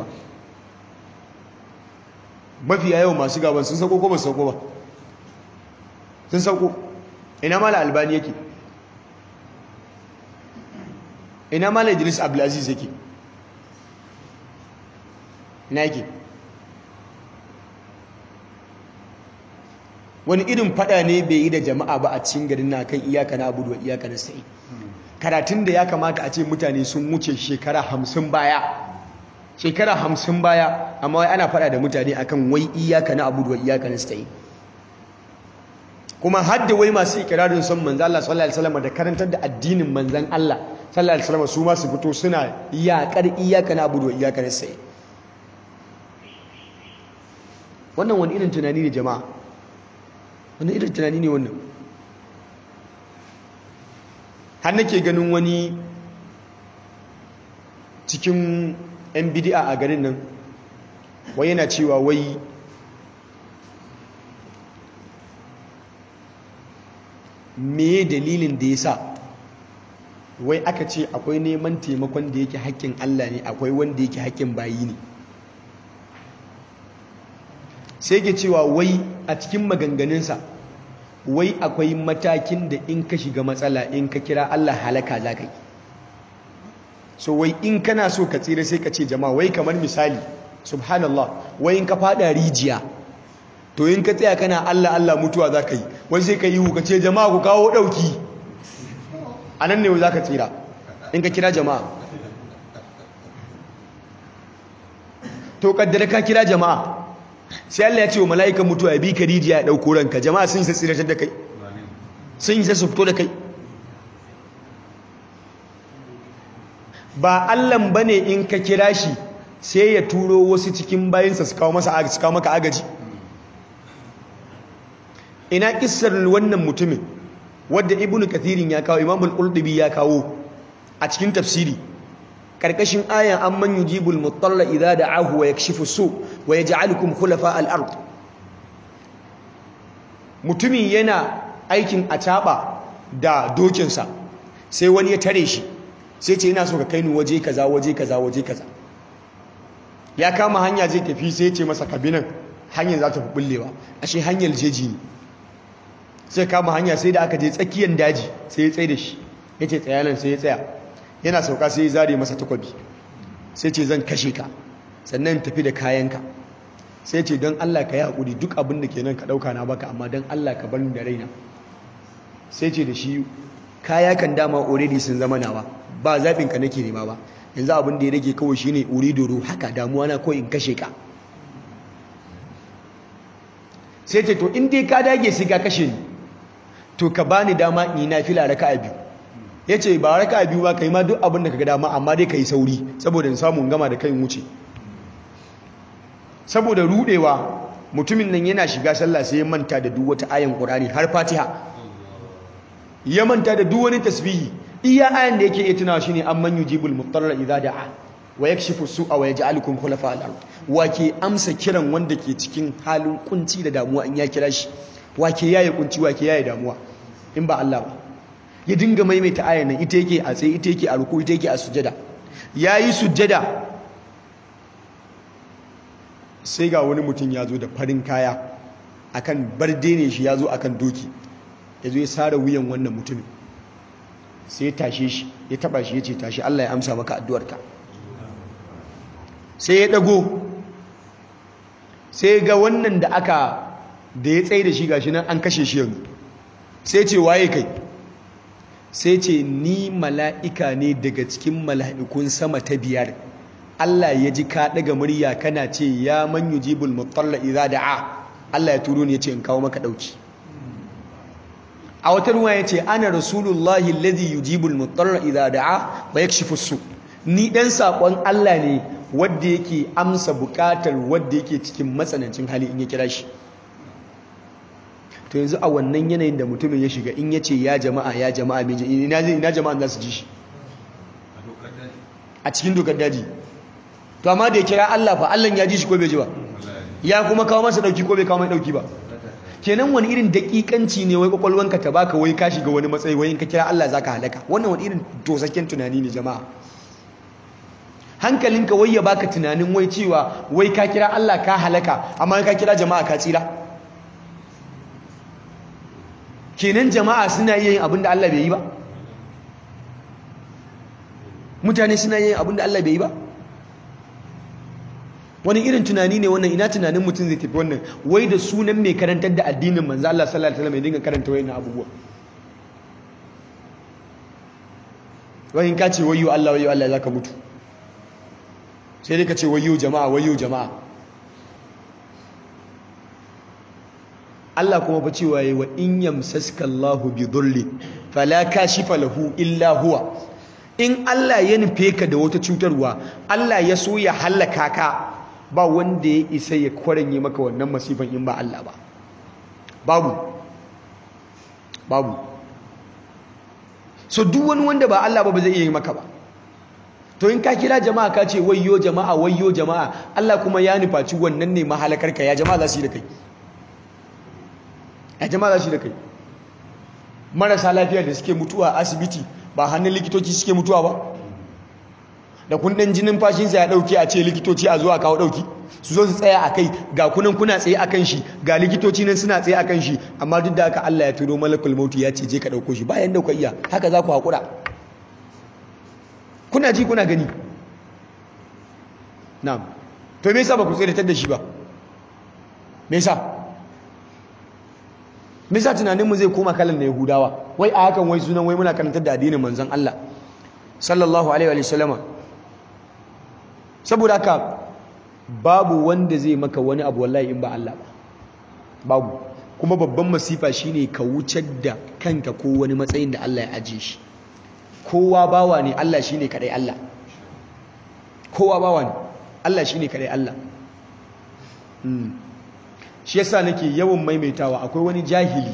mafiya yawan masu gaban sun sauko ko ba su sauko ba sun sauko ina mala albani yake ina mala idris abdulaziz yake ina yake wani irin fada ne bai yi da jama'a ba a cikin garin na kan iyaka na abudu wa iyaka na sai karatun da ya kamata a ce mutane sun wuce shekara hamsin baya shekara hamsin baya amma wai ana fada da mutane akan wai iyaka na abudu wa iyaka na sai kuma hadda wai masu ikirarin son manzo Allah sallallahu alaihi wasallam da karantar da addinin manzon Allah sallallahu alaihi wasallam su ma su fito suna iyakar iyaka na abudu wa iyaka na sai wannan wani irin tunani ne jama'a wani irin tunani ne wannan har nake ganin wani cikin 'yan bidi'a a garin nan wai yana cewa wai me dalilin da ya sa wai aka ce akwai neman taimakon da yake haƙƙin Allah ne akwai wanda yake haƙƙin bayi ne sai ke cewa wai a cikin maganganunsa wai akwai matakin da in ka shiga matsala in ka kira Allah halaka za ka yi so wai in kana so ka tsira sai ka ce jama'a wai kamar misali subhanallah wai in ka fada rijiya to in ka tsaya kana Allah Allah mutuwa za ka yi wai sai ka yi ka ce jama'a ku kawo ɗauki a nan ne za ka tsira in ka kira jama'a to kaddara ka kira jama'a sai Allah ya ce wa mala'ikan mutuwa ya bi ka rijiya ya ɗauko ranka jama'a sun yi tsiratar da kai sun yi su fito da kai ba Allahn ba ne in ka kira shi sai ya turo wasu cikin bayansa su kawo maka agaji ina kissar wannan mutumin wadda ibn kathirin ya kawo imamul qurtubi ya kawo a cikin tafsiri karkashin ayan amman yujibul mutalla idza da'ahu wa yakshifu su wa yaj'alukum khulafa al-ard mutumin yana aikin ataba da dokinsa sai wani ya tare shi sai ce ina so ka kai ni waje kaza waje kaza waje kaza ya kama hanya zai tafi sai ce masa kabinan hanyar za ta fi bullewa ashe hanyar jeji ne sai kama hanya sai da aka je tsakiyar daji sai ya tsaye da shi ya ce tsayanan sai ya tsaya yana sauka sai ya zare masa takwabi sai ce zan kashe ka sannan tafi da kayanka sai ce don Allah ka yi haƙuri duk abin da ke nan ka ɗauka na baka amma don Allah ka bar da raina sai ce da shi kaya kan dama already sun zama nawa ba zaɓin ka nake nema ba yanzu abin da ya rage kawai shine uri doro haka damuwa na ko in kashe ka sai ce to in dai ka dage sai ka kashe ni to ka bani dama in yi nafila raka'a biyu yace ba raka'a biyu ba kai ma duk abin da kaga dama amma dai kai sauri saboda in samu in gama da kai in wuce saboda rudewa mutumin nan yana shiga sallah sai ya manta da duk wata ayan Qur'ani har Fatiha ya manta da duk wani tasbihi iya ayan da yake iya tunawa shine amman yujibul mutarra idza da'a wa yakshifu su'a wa yaj'alukum khulafa al-ard wake amsa kiran wanda ke cikin halin kunci da damuwa in ya kira shi wake yaye kunci wake yaye damuwa in ba Allah ba ya dinga maimaita ayan nan ita yake a tsaye ita yake a ruku ita yake a sujada yayi sujada sai ga wani mutum ya zo da farin kaya akan barde ne shi ya zo akan doki ya zo ya sare wuyan wannan mutumin sai ya tashe shi ya taba shi ya ce tashi Allah ya amsa maka addu'arka sai ya dago sai ga wannan da aka da ya tsaye da shi gashi nan an kashe shi yanzu sai ce waye kai sai ce ni mala'ika ne daga cikin mala'ikun sama ta biyar Allah ya ji ka daga murya kana ce ya man yujibul mutalla idza da'a Allah ya turo ni ya ce in kawo maka dauki a wata ruwa ya ce ana rasulullahi alladhi yujibul mutalla idza da'a wa yakshifu su ni dan sakon Allah ne wanda yake amsa bukatar wanda yake cikin matsanancin hali in ya kira shi to yanzu a wannan yanayin da mutumin ya shiga in ya ce ya jama'a ya jama'a mai ina ina jama'an za su ji shi a cikin dokar daji to amma da ya kira Allah fa Allah ya ji shi ko bai ji ba ya kuma kawo masa dauki ko bai kawo mai dauki ba kenan wani irin dakikanci ne wai kwakwalwanka ta baka wai ka shiga wani matsayi wai in ka kira Allah zaka halaka wannan wani irin tosakken tunani ne jama'a hankalinka wai ya baka tunanin wai cewa wai ka kira Allah ka halaka amma ka kira jama'a ka tsira kenan jama'a suna iya yin abin da Allah bai yi ba mutane suna yin abin da Allah bai yi ba wani irin tunani ne wannan ina tunanin mutum zai tafi wannan wai da sunan mai karantar da addinin manzo Allah sallallahu alaihi wasallam ya dinga karanta wayannan abubuwa wai in ka ce wayyo Allah wayyo Allah zaka mutu sai dai ka ce wayyo jama'a wayyo jama'a Allah kuma fa cewa yayi wa in yamsaska Allahu bi dhulli fala kashifa lahu illa huwa in Allah ya nufe ka da wata cutarwa Allah ya so ya halaka ka ba wanda ya isa ya kwaranye maka wannan masifan in ba Allah ba babu babu so duk wani wanda ba Allah ba ba zai iya yi maka ba to in ka kira jama'a ka ce wayyo jama'a wayyo jama'a Allah kuma ya nufaci wannan ne mahalakarka ya jama'a za su yi da kai ya jama'a za su yi da kai marasa lafiya da suke mutuwa a asibiti ba hannun likitoci suke mutuwa ba da kundin jinin fashinsa ya dauke a ce likitoci a zuwa kawo dauki su zo su tsaya a kai ga kunan kuna tsaye a kan shi ga likitoci nan suna tsaye a kan shi amma duk da haka Allah ya turo malakul mautu ya ce je ka dauko shi bayan da ku iya haka za ku haƙura kuna ji kuna gani na'am to me yasa ba ku tsiratar da shi ba me yasa me yasa tunaninmu zai koma kalan na yahudawa wai a hakan wai sunan wai muna karantar da addinin manzon Allah sallallahu alaihi wa sallama saboda haka babu wanda zai maka wani abu wallahi in ba Allah ba babu kuma babban masifa shine ka wucar da kanka ko wani matsayin da Allah ya ajiye shi kowa bawa ne Allah shine kadai Allah kowa bawa ne Allah shine kadai Allah shi yasa nake yawan maimaitawa akwai wani jahili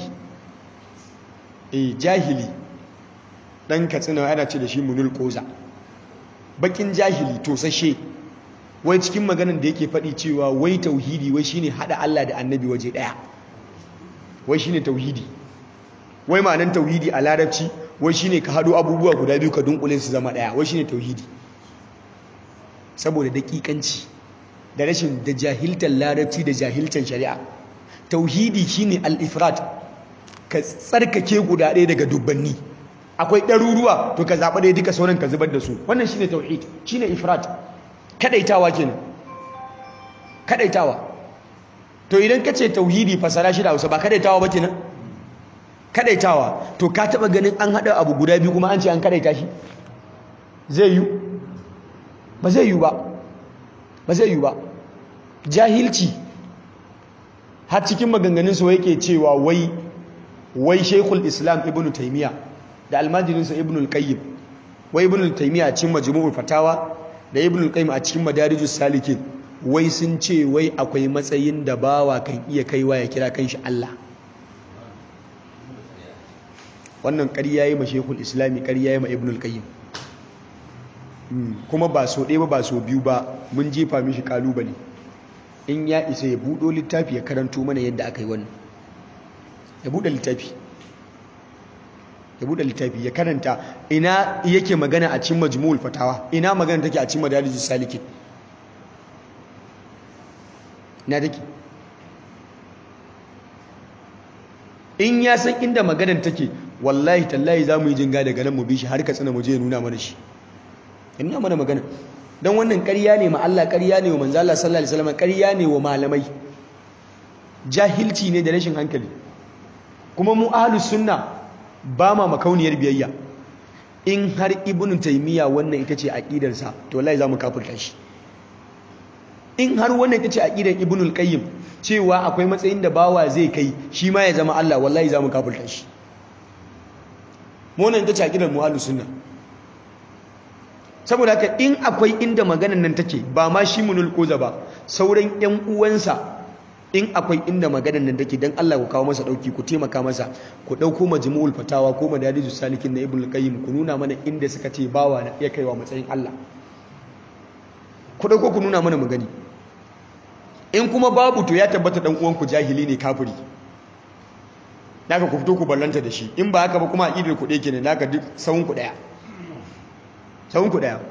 eh jahili dan katsina ana ce da shi munul koza bakin jahili tosashe wai cikin maganan da yake faɗi cewa wai tauhidi wai shine hada Allah da annabi waje daya wai shine tauhidi wai ma'anan tauhidi a larabci wai shine ka hado abubuwa guda biyu ka dunkule su zama daya wai shine tauhidi saboda dakikanci da rashin da jahiltar larabci da jahiltar shari'a tauhidi shine al-ifrat ka tsarkake guda ɗaya daga dubbanni akwai ɗaruruwa to ka zaɓa ɗaya duka sauran ka zubar da su wannan shine tauhid shine ifrat kadaitawa kenan kadaitawa to idan ka ce tauhidi fasara shi da Hausa ba kadaitawa ba kenan kadaitawa to ka taba ganin an hada abu guda biyu kuma an ce an kadaita shi zai yi ba zai yi ba ba zai yi ba jahilci har cikin maganganun su yake cewa wai wai shaykhul islam ibnu taymiya da almajirinsa ibnu al-qayyim wai ibnu taymiya a cikin majmu'ul fatawa da ibnu al-qayyim a cikin madarijus salikin wai sun ce wai akwai matsayin da bawa kan iya kaiwa ya kira kanshi Allah wannan ƙarya yi ma shekul islami ƙarya yi ma ibn al-qayyim kuma ba so ɗaya ba ba so biyu ba mun jefa mishi kalubale in ya isa ya buɗo littafi ya karanto mana yadda aka yi wannan ya buɗe littafi ya buɗe littafi ya karanta ina yake magana a cikin majmu'ul fatawa ina magana take a cikin madarijus salikin na take in ya san inda maganar take wallahi tallahi za mu yi jinga daga nan mu bi shi har ka tsina mu je nuna mana shi ya nuna mana magana don wannan ƙarya ne ma Allah ƙarya ne wa manzo Allah sallallahu alaihi wasallam ƙarya ne wa malamai jahilci ne da rashin hankali kuma mu ahlus sunna ba ma makauniyar biyayya in har ibnu taymiya wannan ita ce aqidarsa to wallahi za mu kafirta shi in har wannan ita ce aqidar ibnul qayyim cewa akwai matsayin da bawa zai kai shi ma ya zama Allah wallahi zamu kafirta shi mu wannan ita ce aqidar mu'allus sunna saboda haka in akwai inda maganar nan take ba ma shi munul koza ba sauran ƴan uwansa in akwai inda maganar nan take dan Allah ku kawo masa dauki ku taimaka masa ku dauko majmu'ul fatawa ko madarijus salikin na ibnul qayyim ku nuna mana inda suka ce bawa na iya kaiwa matsayin Allah ku dauko ku nuna mana mu gani in kuma babu to ya tabbata dan uwanku jahili ne kafiri naka ku fito ku ballanta da shi in ba haka ba kuma aqidar ku dake ne naka duk sawun ku daya sawun ku daya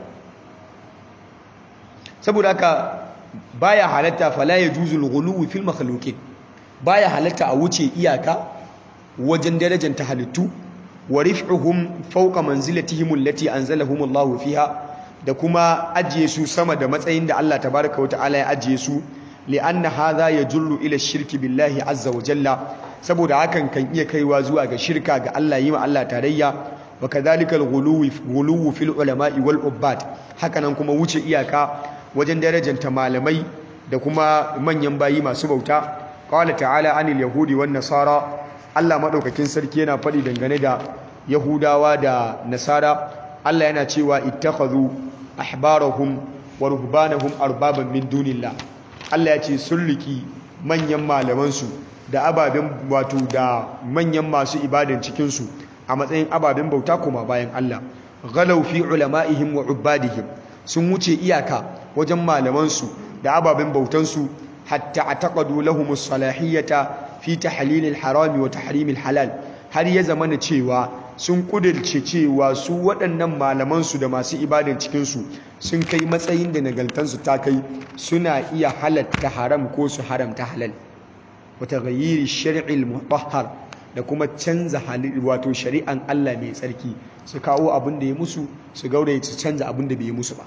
saboda haka baya halatta fala yajuzul ghuluwi fil makhluqin baya halatta a wuce iyaka wajen darajar ta halittu wa rif'uhum fawqa manzilatihim allati anzalahum Allahu fiha da kuma ajiye su sama da matsayin da Allah tabaraka wa ta'ala ya ajiye su li'anna hadha yajullu ila shirki billahi azza wa jalla saboda hakan kan iya kaiwa zuwa ga shirka ga Allah yi ma Allah tarayya wa kadhalika al-ghuluwu fil ulama'i wal ubbad hakanan kuma wuce iyaka wajen darajanta malamai da kuma manyan bayi masu bauta qala ta'ala anil yahudi wan nasara Allah madaukakin sarki yana faɗi dangane da yahudawa da nasara Allah yana cewa ittakhadhu ahbarahum wa ruhbanahum arbaban min dunillah Allah ya ce sun riki manyan malamansu da ababen wato da manyan masu ibadan cikinsu a matsayin ababen bauta kuma bayan Allah ghalau fi ulama'ihim wa ubadihim sun wuce iyaka wajen malamansu da ababen bautansu hatta ataqadu lahumus salahiyata fi tahlilil harami wa tahrimil halal har ya zamana cewa sun kudirce cewa su waɗannan malamansu da masu ibadan cikinsu sun kai matsayin da nagaltansu ta kai suna iya halatta haram ko su haramta halal wata gayyiri shari'il mutahhar da kuma canza wato shari'an Allah mai tsarki su kawo abin da ya musu su gauraye su canza abin da bai yi musu ba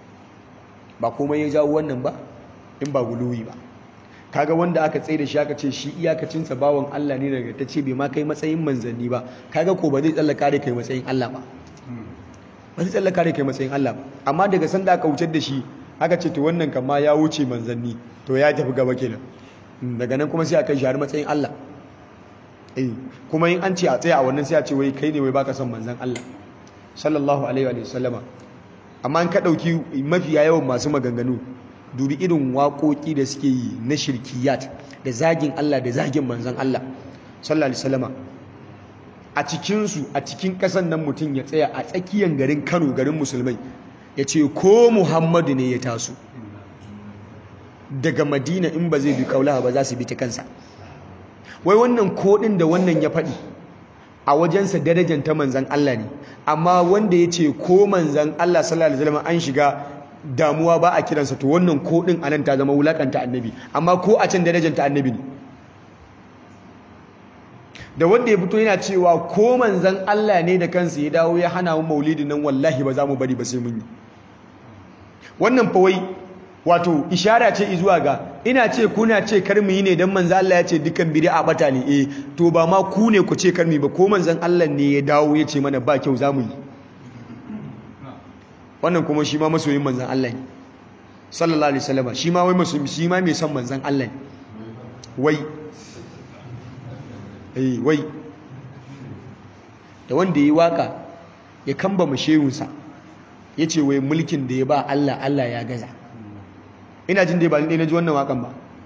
ba komai ya jawo wannan ba in ba guluwi ba kaga wanda aka tsaye da shi aka ce shi iyakacinsa bawan Allah ne daga ta ce bai ma kai matsayin manzanni ba kaga ko ba zai tsallaka da kai matsayin Allah ba ba zai tsallaka da kai matsayin Allah ba amma daga sanda aka wucar da shi aka ce to wannan kama ya wuce manzanni to ya tafi gaba kenan daga nan kuma sai aka shi har matsayin Allah eh kuma in an ce a tsaya a wannan sai a ce wai kai ne wai baka son manzan Allah sallallahu alaihi wa sallama amma an ka dauki mafiya yawan masu maganganu dubi irin waƙoƙi da suke yi na shirkiyat da zagin Allah da zagin manzan Allah sallallahu alaihi wasallama a cikinsu a cikin ƙasan nan mutum ya tsaya a tsakiyar garin Kano garin musulmai ya ce ko Muhammadu ne ya taso daga Madina in ba zai bi kaulaha ba za su bi ta kansa wai wannan koɗin da wannan ya faɗi a wajensa darajar ta manzan Allah ne amma wanda ya ce ko manzan Allah sallallahu alaihi wasallama an shiga damuwa ba a kiransa to wannan ko din anan ta zama wulakanta annabi amma ko a can darajar ta annabi ne da wanda ya fito yana cewa ko manzan Allah ne da kansa ya dawo ya hana mu maulidin nan wallahi ba za mu bari ba sai mun yi wannan fa wai wato ishara ce zuwa ga ina ce kuna ce kar mu yi ne dan manzan Allah ya ce dukan bid'a bata ne eh to ba ma ku ne ku ce kar mu ba ko manzan Allah ne ya dawo ya ce mana ba kyau za mu yi wannan kuma shi ma masoyin manzan Allah ne sallallahu alaihi wasallam shi ma wai masoyin shi ma mai son manzan Allah ne wai eh wai da wanda ya yi waka ya kamba mashehunsa ya ce wai mulkin da ya ba Allah Allah ya gaza ina jin dai ba ni na ji wannan wakan ba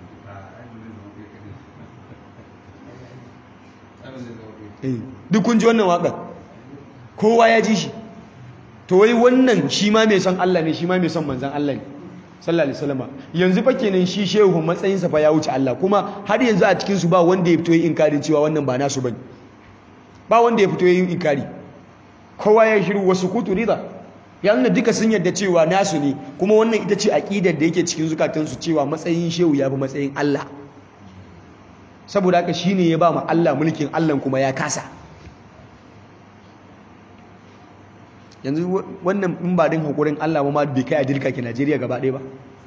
duk kun ji wannan wakan kowa ya ji shi to wai wannan shi ma mai son Allah ne shi ma mai son manzan Allah ne sallallahu alaihi wasallam yanzu fa kenan shi shehu matsayin sa fa ya wuce Allah kuma har yanzu a cikin su ba wanda ya fito yin inkarin cewa wannan ba nasu bane ba wanda ya fito yin inkari kowa ya shiru wasu kutu rida ya nuna duka sun yarda cewa nasu ne kuma wannan ita ce aqidar da yake cikin zukatansu cewa matsayin shehu ya fi matsayin Allah saboda haka shine ya ba mu Allah mulkin Allah kuma ya kasa yanzu wannan in ba din hakurin Allah ma bai kai a dirka ke Najeriya gaba ɗaya ba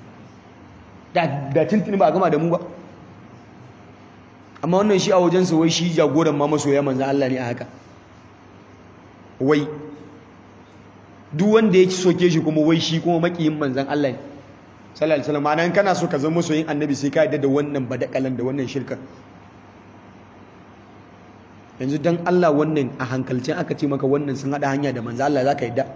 da tuntuni ba a gama da mu ba amma wannan shi a wajensa wai shi jagoran ma masoya manzan Allah ne a haka wai duk wanda ya soke shi kuma wai shi kuma makiyin manzan Allah ne sallallahu alaihi wasallam ma'ana kana so ka zama masoyin annabi sai ka yadda da wannan badakalan da wannan shirka yanzu dan Allah wannan a hankalcin aka ce maka wannan sun hada hanya da manzan Allah zaka yadda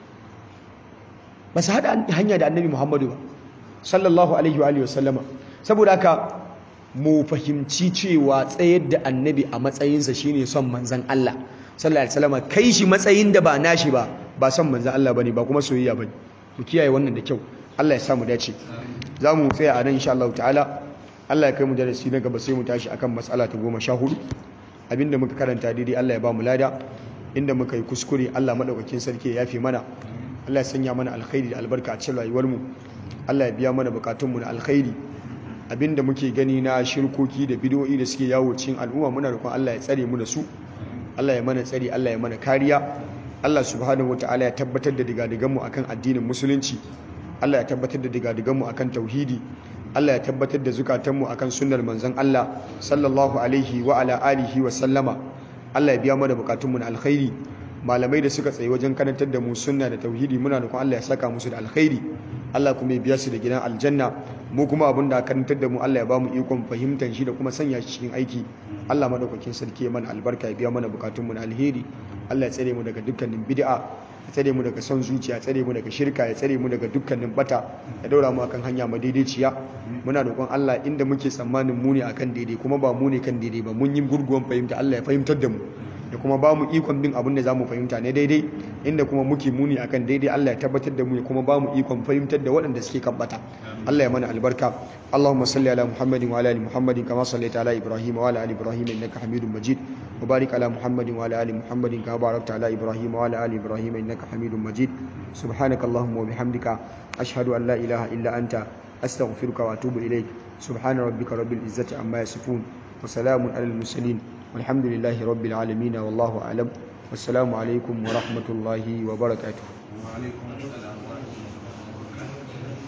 ba su hada hanya da annabi Muhammadu ba sallallahu alaihi wa alihi wasallama saboda haka mu fahimci cewa tsayar da annabi a matsayinsa shine son manzan Allah sallallahu alaihi wasallam kai shi matsayin da ba nashi ba ba son manzan Allah bane ba kuma soyayya bane mu kiyaye wannan da kyau Allah ya sa mu dace za mu tsaya a nan insha Allah ta'ala Allah ya kai mu darasi na gaba sai mu tashi akan matsala ta goma sha hudu abinda muka karanta daidai Allah ya ba mu lada inda muka yi kuskure Allah madaukakin sarki ya yafe mana Allah ya sanya mana alkhairi da albarka a cikin rayuwar mu Allah ya biya mana bukatunmu na alkhairi abinda muke gani na shirkoki da bidoyi da suke yawo cikin al'umma muna roƙon Allah ya tsare mu da su Allah ya mana tsari Allah ya mana kariya Allah subhanahu wataala ya tabbatar da digadigan mu akan addinin musulunci Allah ya tabbatar da digadigan mu akan tauhidi Allah ya tabbatar da zukatan mu akan sunnar manzon Allah sallallahu alaihi wa ala alihi wa sallama Allah ya biya mana bukatun mu na alkhairi malamai da suka tsaye wajen karantar da mu sunna da tauhidi muna roƙon Allah ya saka musu da alkhairi Allah kuma ya biya su da gidan aljanna mu kuma abin da karantar da mu Allah ya ba mu ikon fahimtar shi da kuma sanya shi cikin aiki Allah madaukakin sarki ya mana albarka ya biya mana bukatun mu na alheri Allah ya tsare mu daga dukkanin bid'a ya tsare mu daga son zuciya ya tsare mu daga shirka ya tsare mu daga dukkanin bata ya daura mu akan hanya madaidaiciya muna roƙon Allah inda muke tsammanin mu ne akan daidai kuma ba mu ne kan daidai ba mun yi gurguwan fahimta Allah ya fahimtar da mu da kuma ba mu ikon bin abin da za mu fahimta ne daidai inda kuma muke muni akan daidai Allah ya tabbatar da mu kuma ba mu ikon fahimtar da waɗanda suke kan bata Allah ya mana albarka Allahumma salli ala Muhammadin wa ala ali Muhammadin kama sallaita ala Ibrahim wa ala ali Ibrahim innaka Hamidum Majid wa barik ala Muhammadin wa ala ali Muhammadin kama barakta ala Ibrahim wa ala ali Ibrahim innaka Hamidum Majid subhanakallahumma wa bihamdika ashhadu an la ilaha illa anta astaghfiruka wa atubu ilaik subhana rabbika rabbil izzati amma yasifun wa salamun alal mursalin والحمد لله رب العالمين والله أعلم والسلام عليكم ورحمة الله وبركاته وعليكم السلام ورحمة الله